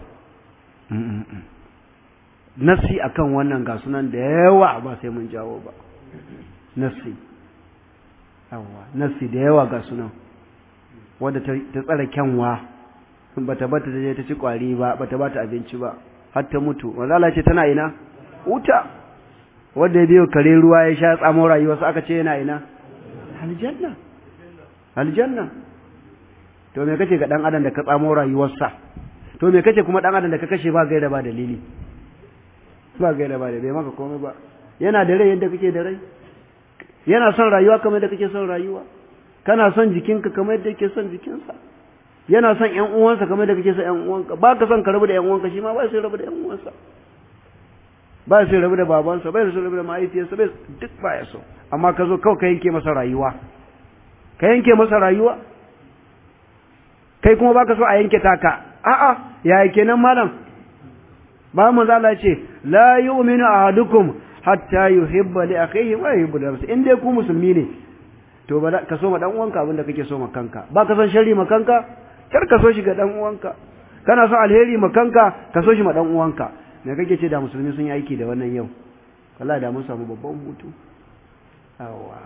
nasi akan wannan ga sunan da yawa ba sai mun jawo ba nasi yawa nasi da yawa ga sunan wadda ta tsara kyanwa bata bata ta je ta ci kwari ba bata bata abinci ba har ta mutu wanda Allah ce tana ina wuta wanda ya biyo kare ruwa ya sha tsamo rayuwarsa aka ce yana ina aljanna aljanna to me kace ga dan adam da ka tsamo rayuwarsa to me kace kuma dan adam da ka kashe ba gaira ba dalili ba gaira ba da bai maka komai ba yana da rai yadda kake da rai yana son rayuwa kamar yadda kake son rayuwa kana son jikinka kamar yadda yake son jikinsa yana son ƴan uwansa kamar yadda kake son ƴan uwanka ba ka son ka rabu da ƴan uwanka shi ma ba sai rabu da ƴan uwansa ba sai rabu da babansa ba sai rabu da mahaifiyarsa ba duk ba ya so amma ka zo kawai ka yanke masa rayuwa ka yanke masa rayuwa kai kuma baka so a yanke taka a'a yaya kenan malam ba mu Allah ce la yu'minu ahadukum hatta yuhibba li akhihi wa yuhibbu li nafsihi in dai ku musulmi ne to ba ka so ma dan uwanka abinda kake so ma kanka ba ka son sharri ma kanka kar ka so shi ga dan uwanka kana son alheri ma kanka ka so shi ma dan uwanka me kake ce da musulmi sun yi aiki da wannan yau wallahi da mun samu babban hutu awa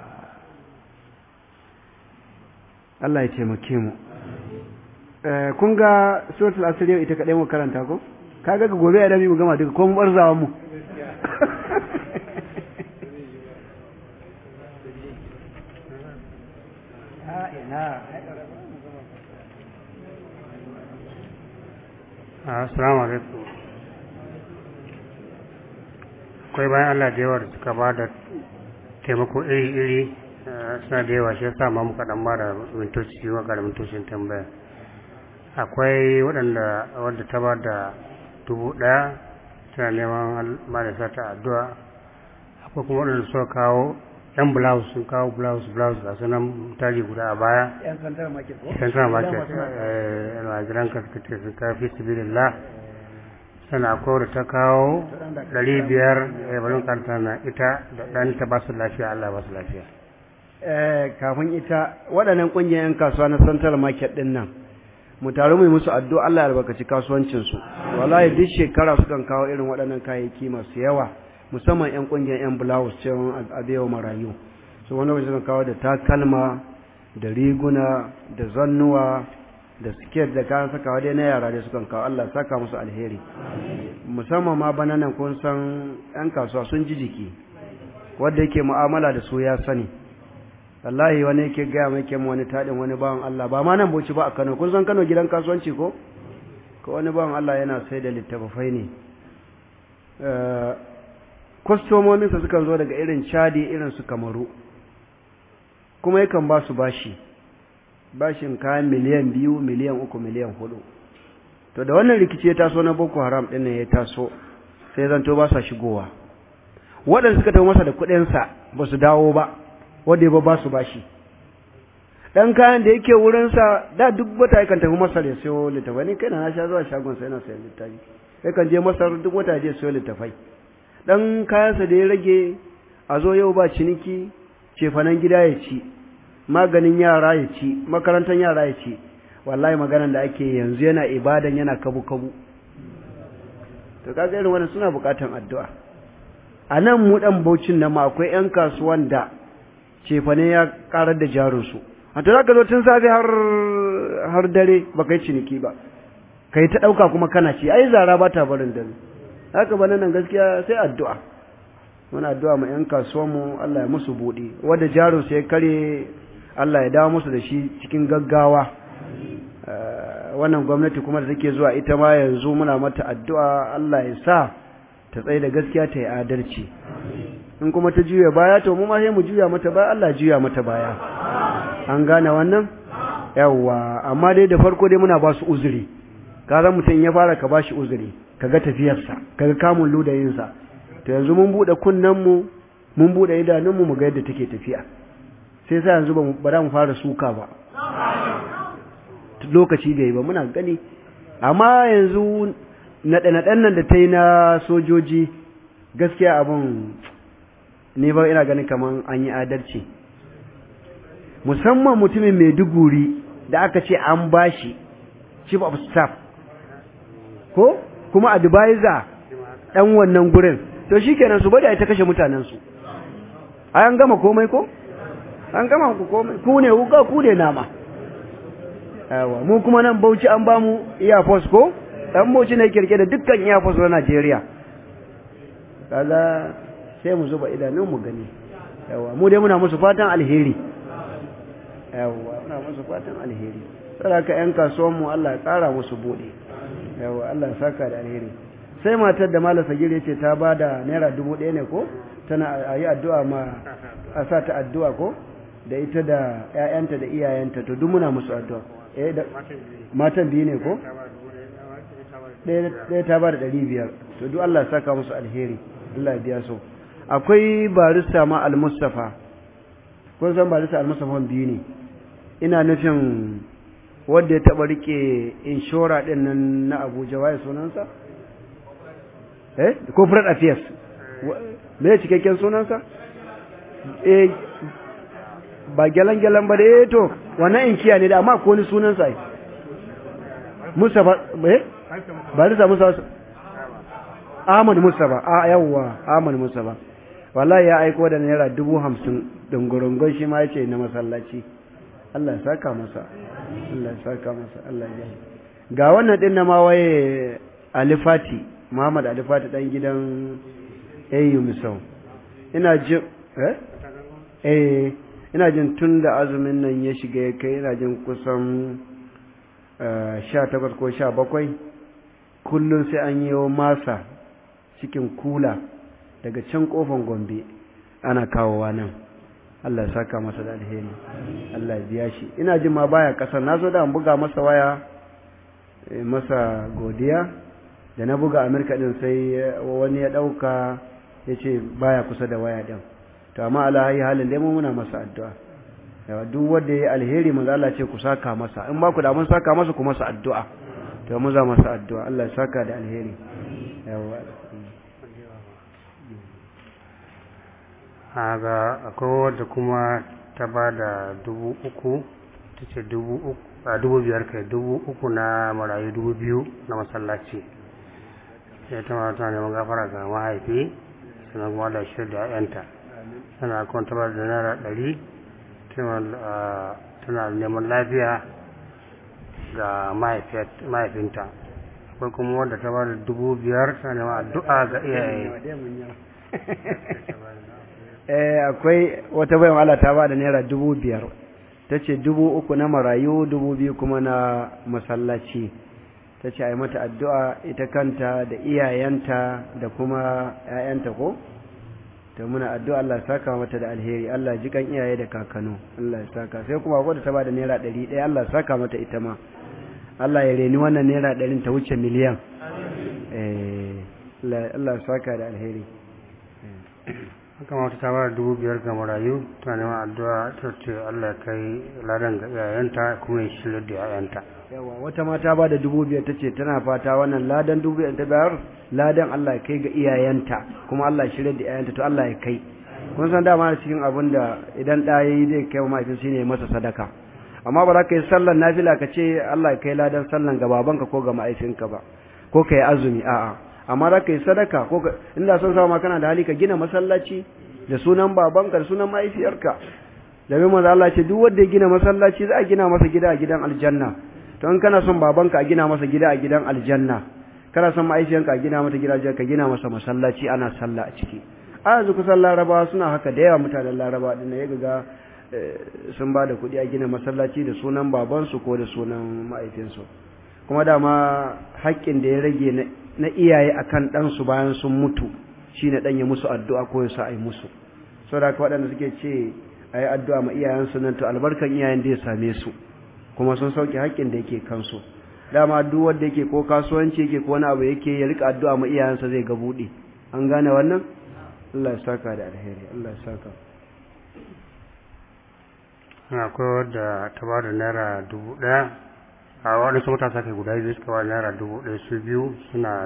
Allah ya taimake mu kun ga suratul asr yau ita kadai mu karanta ko kaga ga gobe da mu gama duka ko mu barzawa mu Assalamu alaikum. Akwai bayan Allah da yawa da suka ba da taimako iri-iri suna da yawa shi yasa ma muka dan ba da mintoci wa ga mintocin tambaya. Akwai waɗanda wadda ta ba da dubu ɗaya tana neman marasa ta addu'a. Akwai kuma waɗanda suka kawo yan blouse sun kawo blouse blouse ga sunan tari guda a baya yan central market ko central market eh almajiran ka suka ce sun kawo fi sabilillah sana akwai da ta kawo ɗari biyar eh bari karta na ita da ɗan ta ba su lafiya Allah ba su lafiya eh kafin ita waɗannan ƙungiyar yan kasuwa na central market ɗin nan mu taru mu yi musu addu'a Allah ya albarkaci kasuwancin su wallahi duk shekara sukan kawo irin waɗannan kayayyaki masu yawa musamman 'yan ƙungiyar 'yan blouse cewa abewa marayu su wani wajen suka kawo da takalma da riguna da zannuwa da siket da kayan sakawa dai na yara dai sukan kawo Allah saka musu alheri musamman ma bananan kun san 'yan kasuwa sun ji jiki wanda yake mu'amala da su ya sani wallahi wani yake gaya mai kyan wani taɗin wani bawan Allah ba ma nan boci ba a Kano kun san Kano gidan kasuwanci ko ko wani bawan Allah yana sai da littafafai ne kwastomominsa sukan zo daga irin chadi irin su kamaru kuma yakan ba su bashi bashin kayan miliyan biyu miliyan uku miliyan hudu to da wannan rikici ya taso na boko haram ɗin ya taso sai zanto ba sa shigowa waɗanda suka tafi masa da kuɗinsa ba su dawo ba wanda ya ba su bashi ɗan kayan da yake wurinsa da duk wata yakan tafi masar ya siyo littafai ni kaina na sha zuwa shagonsa yana sayan littafi yakan je masar duk wata ya je siyo littafai dan kayansa da ya rage a zo yau ba ciniki cefanen gida ya ci maganin yara ya ci makarantar yara ya ci wallahi maganan da ake yanzu yana ibadan yana kabu kabu to kaga irin wannan suna bukatan addu'a a nan mu dan baucin nan ma akwai yan kasuwan da cefane ya karar da jarin su a to zaka zo tun safe har har dare baka yi ciniki ba kai ta dauka kuma kana ci ai zara ba ta barin dare haka ba nan gaskiya sai addu'a muna addu'a ma ‘yan kasuwanmu Allah ya musu buɗe wadda jarin sai kare Allah ya dawo musu da shi cikin gaggawa wannan gwamnati kuma da take zuwa ita ma yanzu muna mata addu'a Allah ya sa ta tsaye da gaskiya ta yi adalci in kuma ta juya baya to mu ma sai mu juya mata baya Allah juya mata baya an gane wannan yawwa amma dai da farko dai muna ba su uzuri kaza mutum ya fara ka ba shi uzuri kaga tafiyarsa kaga kamun ludayinsa to yanzu mun bude kunnenmu mun bude idanunmu mu ga yadda take tafiya sai sa yanzu ba za mu fara suka ba lokaci bai yi ba muna gani amma yanzu naɗe-naɗen nan da ta yi na sojoji gaskiya abin ne ba ina ganin kamar an yi adalci musamman mutumin maiduguri da aka ce an bashi chief of staff ko kuma advisor ɗan wannan gurin to shi kenan su bada ta kashe mutanensu ai an gama komai ko an gama ku komai ku ne wuka ku ne nama yawa mu kuma nan bauchi an ba mu air force ko dan bauchi ne kirke da dukkan air force na Najeriya kaga sai mu zuba idanun mu gani yawa mu dai muna musu fatan alheri yawa muna musu fatan alheri saboda yan kasuwan mu Allah ya tsara musu bude yawa Allah ya saka da alheri sai matar da Malam Sagir yace ta bada naira dubu ɗaya ne ko tana ayi addu'a ma a sa ta addu'a ko da ita da ƴaƴanta da iyayenta to duk muna musu addu'a eh da matan biyu ne ko ɗaya ta ba da ɗari biyar to duk Allah ya saka musu alheri Allah ya biya su akwai barista ma al-Mustafa kun san barista al-Mustafa biyu ne ina nufin wanda ya taɓa rike inshora ɗin nan na Abuja waye sunansa eh corporate affairs me cikakken sunansa eh ba gyalan-gyalan ba da eh to wannan inkiya ne da amma ko ni sunansa ai Mustafa eh barista Mustafa Ahmad Mustafa a yawwa Ahmad Mustafa wallahi ya aiko da naira dubu hamsin dungurungun shi ma yace na masallaci Allah ya saka masa Allah ya saka masa Allah ya ga wannan din na ma waye Alifati Muhammad Alifati dan gidan Ayyu Misau ina jin eh eh ina jin tun da azumin nan ya shiga ya kai ina jin kusan sha takwas ko sha bakwai kullum sai an yi masa cikin kula daga can kofan gombe ana kawowa nan Allah ya saka masa da alheri Allah ya biya shi ina jin ma baya kasar na zo da buga masa waya masa godiya da na buga Amerika din sai wani ya dauka ya ce baya kusa da waya din to amma ala hayi halin dai mu muna masa addu'a yawa duk wanda yayi alheri manzo Allah ce ku saka masa in ba ku da mun saka masa ku masa addu'a to mu za masa addu'a Allah ya saka da alheri yawa haga akwai wadda kuma ta ba da dubu uku ta ce dubu uku a dubu biyar kai dubu uku na marayu dubu biyu na masallaci sai ta ma tana neman gafara ga mahaifi sannan kuma da shirya da 'ya'yanta tana kuma ta ba da naira ɗari tana neman lafiya ga mahaifinta akwai kuma wadda ta ba da dubu biyar tana neman addu'a ga iyaye eh akwai wata bayan Allah ta ba da naira dubu biyar ta ce dubu uku na marayu dubu biyu kuma na masallaci ta ce a yi mata addu'a ita kanta da iyayenta da kuma ‘ya'yanta ko ta muna addu'a Allah ya saka mata da alheri Allah ji kan iyaye da kakano Allah ya saka sai kuma wadda ta ba da naira ɗari ɗaya Allah ya saka mata ita ma Allah ya reni wannan naira ɗarin ta wuce miliyan Allah ya saka da alheri haka mata ta bada dubu biyar ga marayu ta neman addu'a ta ce Allah ya kai ladan ga iyayenta kuma ya shirya da iyayenta yawa wata mata ba da dubu biyar ta ce tana fata wannan ladan dubu biyar ta bayar ladan Allah ya kai ga iyayenta kuma Allah ya shirya da iyayenta to Allah ya kai kun san dama cikin abin da idan ɗa ya yi zai kai wa mahaifin shi ne masa sadaka amma ba za ka yi sallan nafila ka ce Allah ya kai ladan sallan ga babanka ko ga mahaifinka ba ko ka yi azumi a'a amma za ka yi sadaka ko inda son sama kana da hali ka gina masallaci da sunan babanka da sunan mahaifiyarka da bai maza Allah ce duk wanda ya gina masallaci za a gina masa gida a gidan aljanna to in kana son babanka a gina masa gida a gidan aljanna kana son mahaifiyarka a gina mata gida ka gina masa masallaci ana sallah a ciki a yanzu kusan larabawa suna haka da yawa mutanen larabawa din ya ga sun ba da kuɗi a gina masallaci da sunan babansu ko da sunan mahaifinsu kuma dama haƙƙin da ya rage na iyaye akan ɗansu bayan sun mutu shine ɗan ya musu addu'a ko ya sa a yi musu saboda haka waɗanda suke ce a yi addu'a ma iyayensu nan to albarkan iyayen da ya same su kuma sun sauke haƙƙin da yake kansu dama duk wanda yake ko kasuwanci yake ko wani abu yake ya rika addu'a ma iyayensa zai ga buɗe an gane wannan Allah ya saka da alheri Allah ya saka akwai wadda ta ba da naira dubu ɗaya a waɗansu matasa kai guda biyu suka wani naira dubu ɗaya su biyu suna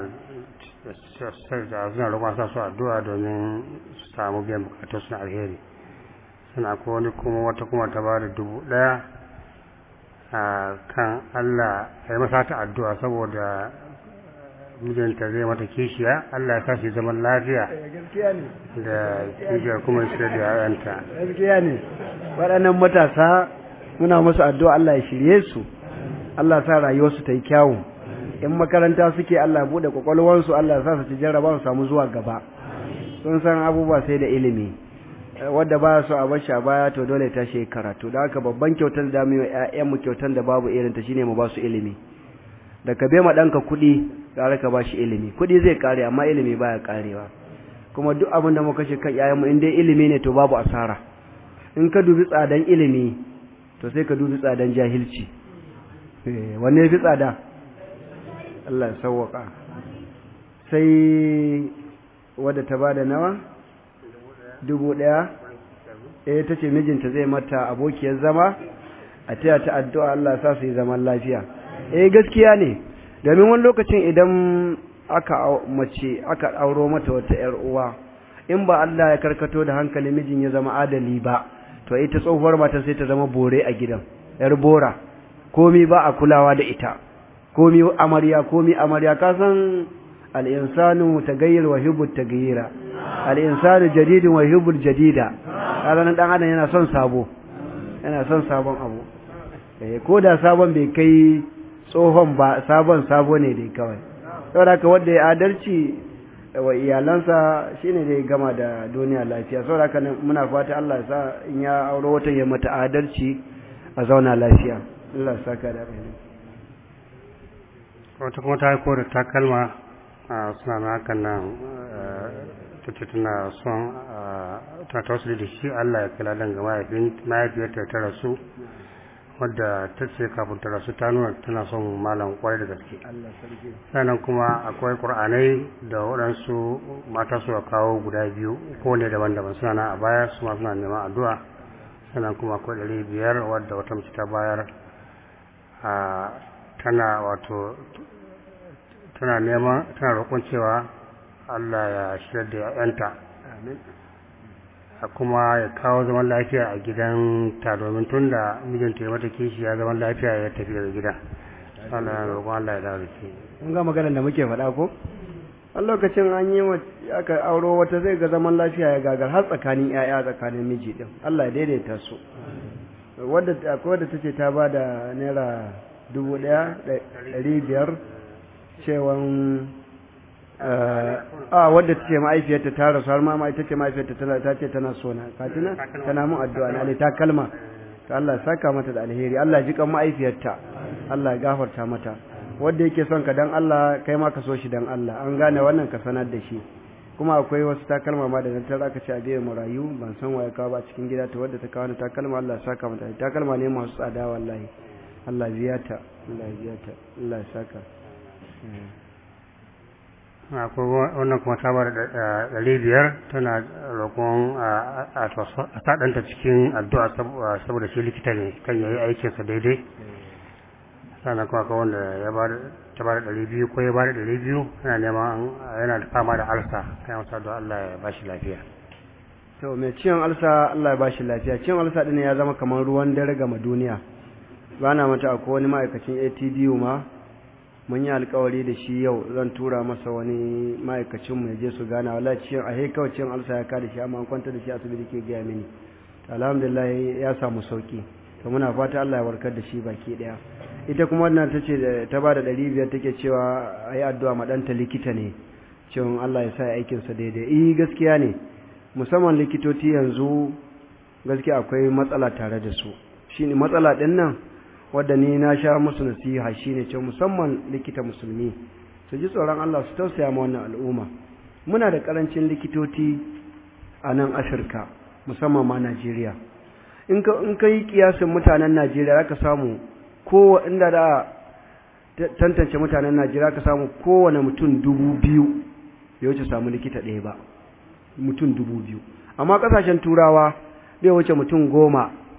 suna roƙon sa su addu'a domin su samu biyan bukatu suna alheri suna ko wani kuma wata kuma ta bada dubu ɗaya a kan Allah ya yi masa ta addu'a saboda mijinta zai mata kishiya Allah ya sa shi zaman lafiya da kishiyar kuma shi da yayanta gaskiya ne waɗannan matasa muna musu addu'a Allah ya shirye su Allah sa rayuwarsu ta yi kyawu in makaranta suke Allah ya buɗe kwakwalwarsu Allah sa su ci jarraba su samu zuwa gaba sun san abubuwa sai da ilimi wadda ba su a bashi a baya to dole ta shi karatu da haka babban kyautar da mu ƴaƴan mu kyautar da babu irin ta shine mu ba su ilimi da ka bai ma ɗanka kuɗi gara ka ba shi ilimi kuɗi zai kare amma ilimi baya karewa kuma duk abin da muka kashe kan ƴaƴan mu in dai ilimi ne to babu asara in ka dubi tsadan ilimi to sai ka dubi tsadan jahilci wanne ya fi tsada Allah ya sauwaka sai wadda ta bada nawa dubu ɗaya eh ta ce mijinta zai mata abokiyar zama a taya ta addu'a Allah sa su yi zaman lafiya eh gaskiya ne domin wani lokacin idan aka mace aka auro mata wata ‘yar uwa in ba Allah ya karkato da hankali mijin ya zama adali ba to ita tsohuwar mata sai ta zama bore a gidan ‘yar bora komi ba a kulawa da ita komi amarya komi amarya ka san al'insanu tagayyar wa hibbul tagayyira al'insanu jadidin wa hibbul jadida ranar ɗan adam yana son sabo yana son sabon abu ko da sabon bai kai tsohon ba sabon sabo ne dai kawai saboda ka wanda ya adalci wa iyalansa shine dai gama da duniya lafiya saboda ka muna fata Allah ya sa in ya auro wata ya mata adalci a zauna lafiya Allah saka da rai wata kuma ta haiko da takalma a suna na hakan nan ta ce tana son ta tausiri da shi Allah ya kula dan ga mahaifiyarta ta rasu wadda ta ce kafin ta rasu ta nuna tana son malam kwarai da gaske sannan kuma akwai ƙur'anai da waɗansu mata su kawo guda biyu kowane daban-daban suna na a baya su ma suna neman addu'a sannan kuma akwai ɗari biyar wadda wata mace ta bayar a tana wato tana neman tana roƙon cewa Allah ya shirya da ‘ya'yanta a kuma ya kawo zaman lafiya a gidan ta domin tun da mijinta ya mata kishi ya zaman lafiya ya tafi daga gida Allah ya roƙon Allah ya dawo da shi kun ga maganar da muke faɗa ko a lokacin an yi aka auro wata zai ga zaman lafiya ya gagar har tsakanin ‘ya'ya tsakanin miji din Allah ya daidaita su wadda akwai wadda tace ta ba da naira dubu ɗaya ɗari biyar cewan a wadda ta ce ma'aifiyarta ta rasu har ma ita ce ma'aifiyarta ta ce tana sona katina tana mun addu'a na ta kalma ta Allah saka mata da alheri Allah ji kan ma'aifiyarta Allah ya gafarta mata wanda yake son ka dan Allah kai ma ka so shi dan Allah an gane wannan ka sanar da shi kuma akwai wasu takalma ma da na tara aka ce a biyan marayu ban san waye kawo ba cikin gida ta wadda ta kawo ni takalma Allah saka mata takalma ne masu tsada wallahi Allah biya ta Allah biya ta Allah ya saka akwai wannan kuma ta bada ɗari biyar tana roƙon a saɗanta cikin addu'a saboda shi likita ne kan yayi aikinsa daidai sannan kuma akwai wanda ya bada ta bada ɗari biyu ko ya bada ɗari biyu yana neman yana da fama da alsa kai masa addu'a Allah ya bashi lafiya to mai ciwon alsa Allah ya bashi lafiya ciwon alsa ɗin ya zama kamar ruwan dare gama duniya ba na mata akwai wani ma'aikacin ATDU ma mun yi alkawari da shi yau zan tura masa wani ma'aikacin mu je su gana wallahi ciwon a he kawai ciwon alsa ya kada shi amma an kwanta da shi asibiti ke gaya mini alhamdulillah ya samu sauki to muna fata Allah ya warkar da shi baki daya ita kuma wannan tace ta bada ɗari biyar take cewa ayi addu'a ma ɗanta likita ne cewa Allah ya sa aikinsa daidai eh gaskiya ne musamman likitoci yanzu gaskiya akwai matsala tare da su shine matsala din nan wadda ni na sha musu nasiha shine ce musamman likita musulmi su ji tsoron Allah su tausaya ma wannan al'umma muna da karancin likitoci a nan Afirka musamman ma Najeriya in ka in ka yi kiyasin mutanen Najeriya zaka samu ko inda da tantance mutanen Najeriya ka samu kowane mutum dubu biyu bai wuce samu likita ɗaya ba mutum dubu biyu amma kasashen turawa bai wuce mutum goma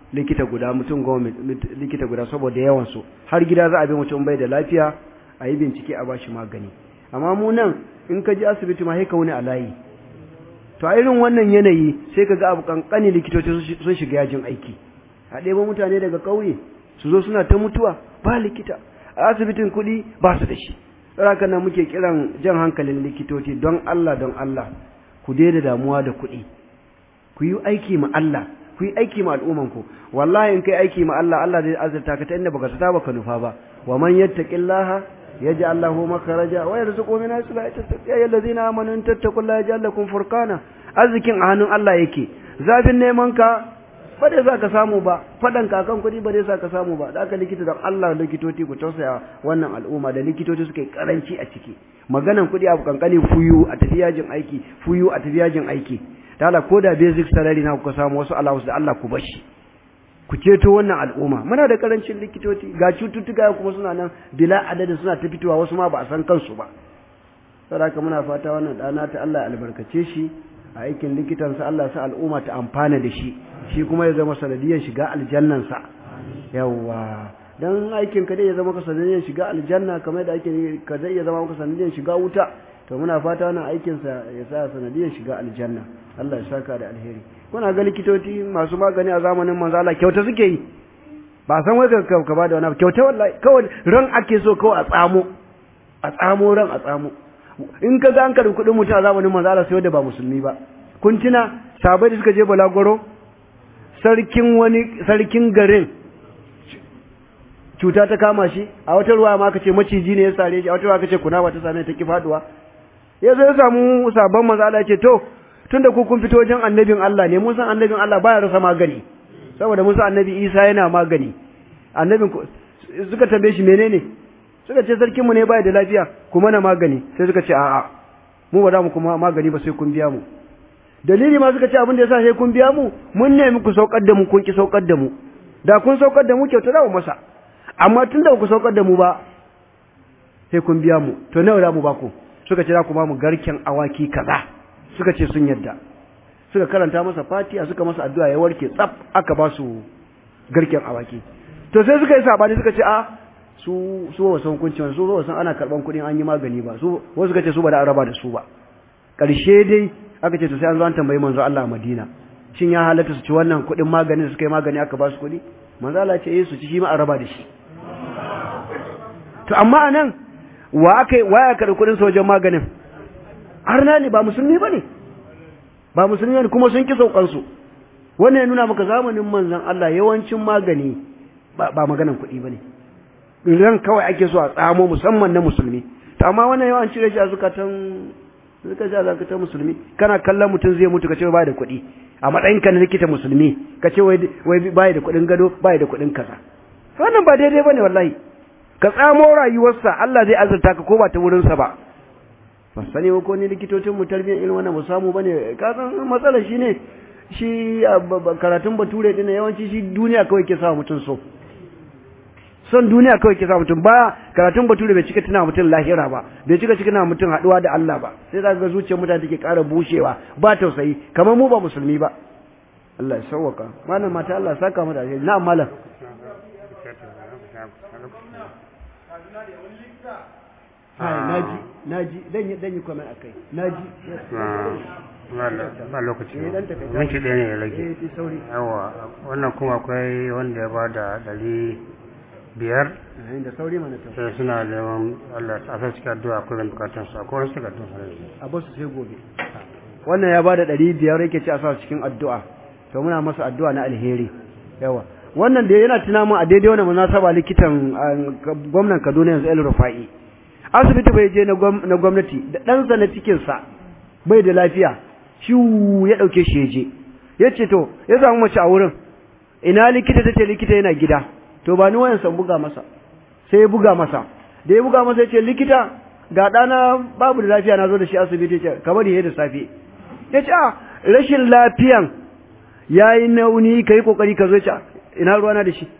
likita guda mutum goma likita guda saboda yawan su har gida za a bi mutum bai da lafiya a yi bincike a bashi magani amma mu nan in ka je asibiti ma sai ka wuni a layi to a irin wannan yanayi sai ka ga abu kankani likitoci sun shiga yajin aiki a ɗebo mutane daga ƙauye su zo suna ta mutuwa ba likita a asibitin kuɗi ba su da shi haka nan muke kiran jan hankalin likitoci don Allah don Allah ku daina damuwa da kuɗi ku yi aiki ma Allah ku yi aiki ma al'umman ku wallahi in kai aiki ma Allah Allah zai azurta ka ta inda baka sata baka nufa ba wa man yattaqillaha yaj'al lahu makhraja wa yarzuqhu min haythu la yahtasib ya ayyuhallazina amanu in tattaqullaha yaj'al lakum furqana arzikin a hannun Allah yake zafin neman ka ba dai za ka samu ba faɗan kakan kuɗi ba dai za ka samu ba da aka likita don Allah likitoci ku tausaya wannan al'umma da likitoci suka yi karanci a ciki maganan kuɗi abu kankani fuyu a tafi yajin aiki fuyu a tafi yajin aiki da Allah ko da basic salary na kuka samu wasu allowance da Allah ku bashi ku ceto wannan al'umma muna da karancin likitoci ga cututtuka kuma suna nan bila adadin suna ta fitowa wasu ma ba a san kansu ba saboda muna fata wannan dana ta Allah ya albarkace shi a aikin likitansa Allah sa al'umma ta amfana da shi shi kuma ya zama sanadiyar shiga aljannansa yawa dan aikin ka dai ya zama ka sanadiyar shiga aljanna kamar da ake ka zai ya zama ka sanadiyar shiga wuta to muna fata wannan aikin sa ya sa sanadiyar shiga aljanna Allah ya saka da alheri kuna ga likitoci masu magani a zamanin manzo Allah kyauta suke yi ba san wai ka ka ba da wani kyauta wallahi kawai ran ake so kawai a tsamo a tsamo ran a tsamo in ka ga an karbi kuɗin mutum a zamanin manzo Allah sai wanda ba musulmi ba kun tuna sabai da suka je balagoro sarkin wani sarkin garin cuta ta kama shi a wata ruwa ma aka ce maciji ne ya sare shi a wata ruwa aka ce kunama ta same ta ki faduwa ya zo ya samu sabon manzo Allah ya ce to tunda ku kun fito wajen annabin Allah ne mun san annabin Allah baya rasa magani saboda mun san annabi Isa yana magani annabin suka tambaye shi menene suka ce sarkin mu ne baya da lafiya kuma na magani sai suka ce a'a mu ba za mu kuma magani ba sai kun biya mu dalili ma suka ce abin da yasa sai kun biya mu mun nemi ku saukar da mu kun ki saukar da mu da kun saukar da mu kyauta za mu masa amma tun da ku saukar da mu ba sai kun biya mu to nawa za mu ba ku suka ce za ku ba mu garken awaki kaza suka ce sun yadda suka karanta masa fatiha suka masa addu'a ya warke tsaf aka ba su garken awaki to sai suka yi sabani suka ce a su su ba san hukunci su ba san ana karban kuɗin an yi magani ba su wasu suka ce su ba da araba da su ba ƙarshe dai aka ce to sai an zo an tambayi manzo Allah a Madina shin ya halatta su ci wannan kuɗin magani da suka yi magani aka ba su kuɗi manzo Allah ce eh su ci shi ma a raba da shi to amma anan wa aka wa ya karɓi kuɗin sojan maganin arna ne ba musulmi bane ba musulmi ne kuma sun ki saukan su wannan ya nuna maka zamanin manzon Allah yawancin magani ba, ba maganan kuɗi bane ran kawai ake so a tsamo musamman na musulmi to amma wannan yawan cire shi a zukatan suka ji alaka ta musulmi kana kallon mutum zai mutu kace bai da kuɗi a matsayin ka na likita musulmi kace wai wai bai da kuɗin gado bai da kuɗin kaza wannan ba daidai bane wallahi ka tsamo rayuwarsa Allah zai azurta ka ko ba ta wurin sa ba ba sani ko ni likitocin mu tarbiyyar irin wannan mu samu bane ka san matsalar shine shi karatun bature din yawanci shi duniya kawai ke sa mutum so son duniya kawai ke sa mutum ba karatun bature bai cika tuna mutum lahira ba bai cika cika mutum haduwa da Allah ba sai za ga zuciyar mutane take ƙara bushewa ba tausayi kamar mu ba musulmi ba Allah ya sauwaka malam mata Allah saka mu da alheri na'am malam Hai naji naji dan yi dan yi comment akai naji ba lokaci Eh, dan takai. minti ɗaya ne ya eh rage ti sauri yawa wannan kuma akwai wanda ya ba da ɗari biyar eh da sauri mana ta sai suna neman Allah a sa cikin addu'a akwai zan bukatun su akwai wasu takardun su ne a basu sai gobe wannan ya bada ɗari biyar yake ci a sa cikin addu'a to muna masa addu'a na alheri yawa wannan da yana tuna mun a daidai wannan munasaba likitan ah, gwamnan Kaduna yanzu El Rufai asibiti bai je na gwam- na gwamnati da ɗansa na cikin sa bai da lafiya shi ya ɗauke shi ya je ya ce to ya samu mace a wurin ina likita ta ce likita yana gida to ba ni wayan san buga masa sai ya buga masa da ya buga masa ya ce likita ga ɗana babu da lafiya na zo da shi asibiti ya ce ka bari ya da safe ya ce a rashin lafiyan ya yi nauni ka yi ƙoƙari ka zo ya ce "Ah, ina ruwana da shi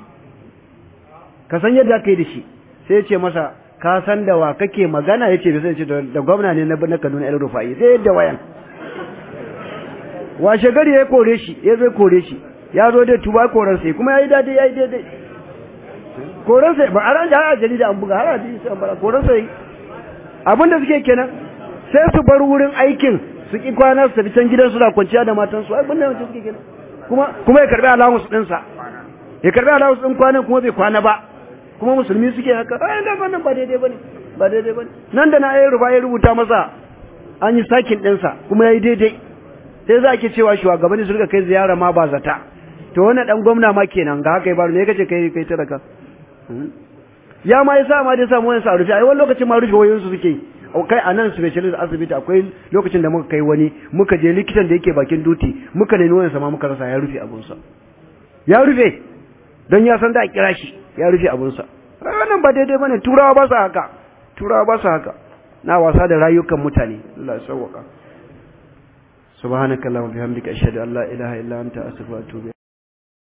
ka san yadda aka yi da shi sai ya ce masa ka san da wa kake magana ya ce bai sai ce da da gwamna ne na na Kaduna El Rufai sai yadda wayan washe gari ya kore shi ya zai kore shi ya zo dai tuba koran sai kuma yayi daidai yayi daidai koran sai ba an har a jarida an buga har a jarida an bara koran sai abin da suke kenan sai su bar wurin aikin su ki kwana su tafi can gidan su da kwanciya da matan su abin da suke kenan kuma kuma ya karbi allowance din sa ya karbi allowance din kwanan kuma bai kwana ba kuma musulmi suke haka ai da wannan ba daidai bane ba daidai bane nan da na ayi ruba ya rubuta masa an yi sakin din sa kuma yayi daidai sai za ke cewa shugabanni su rika kai ziyara ma ba zata to wannan dan gwamna ma kenan ga haka ya baro me kace kai kai talaka ya ma yasa ma dai samu wani sa rufe ai wani lokacin ma rufe wayoyin su suke kai a nan specialist asibiti akwai lokacin da muka kai wani muka je likitan da yake bakin duti muka nemi wayan ma muka rasa ya rufe abun sa ya rufe don ya san da a kira shi ya rufe abun sa wannan ba daidai bane turawa ba su haka turawa ba su haka na wasa da rayukan mutane Allah ya sauwaka subhanakallahumma bihamdika ashhadu an la ilaha illa anta astaghfiruka wa atubu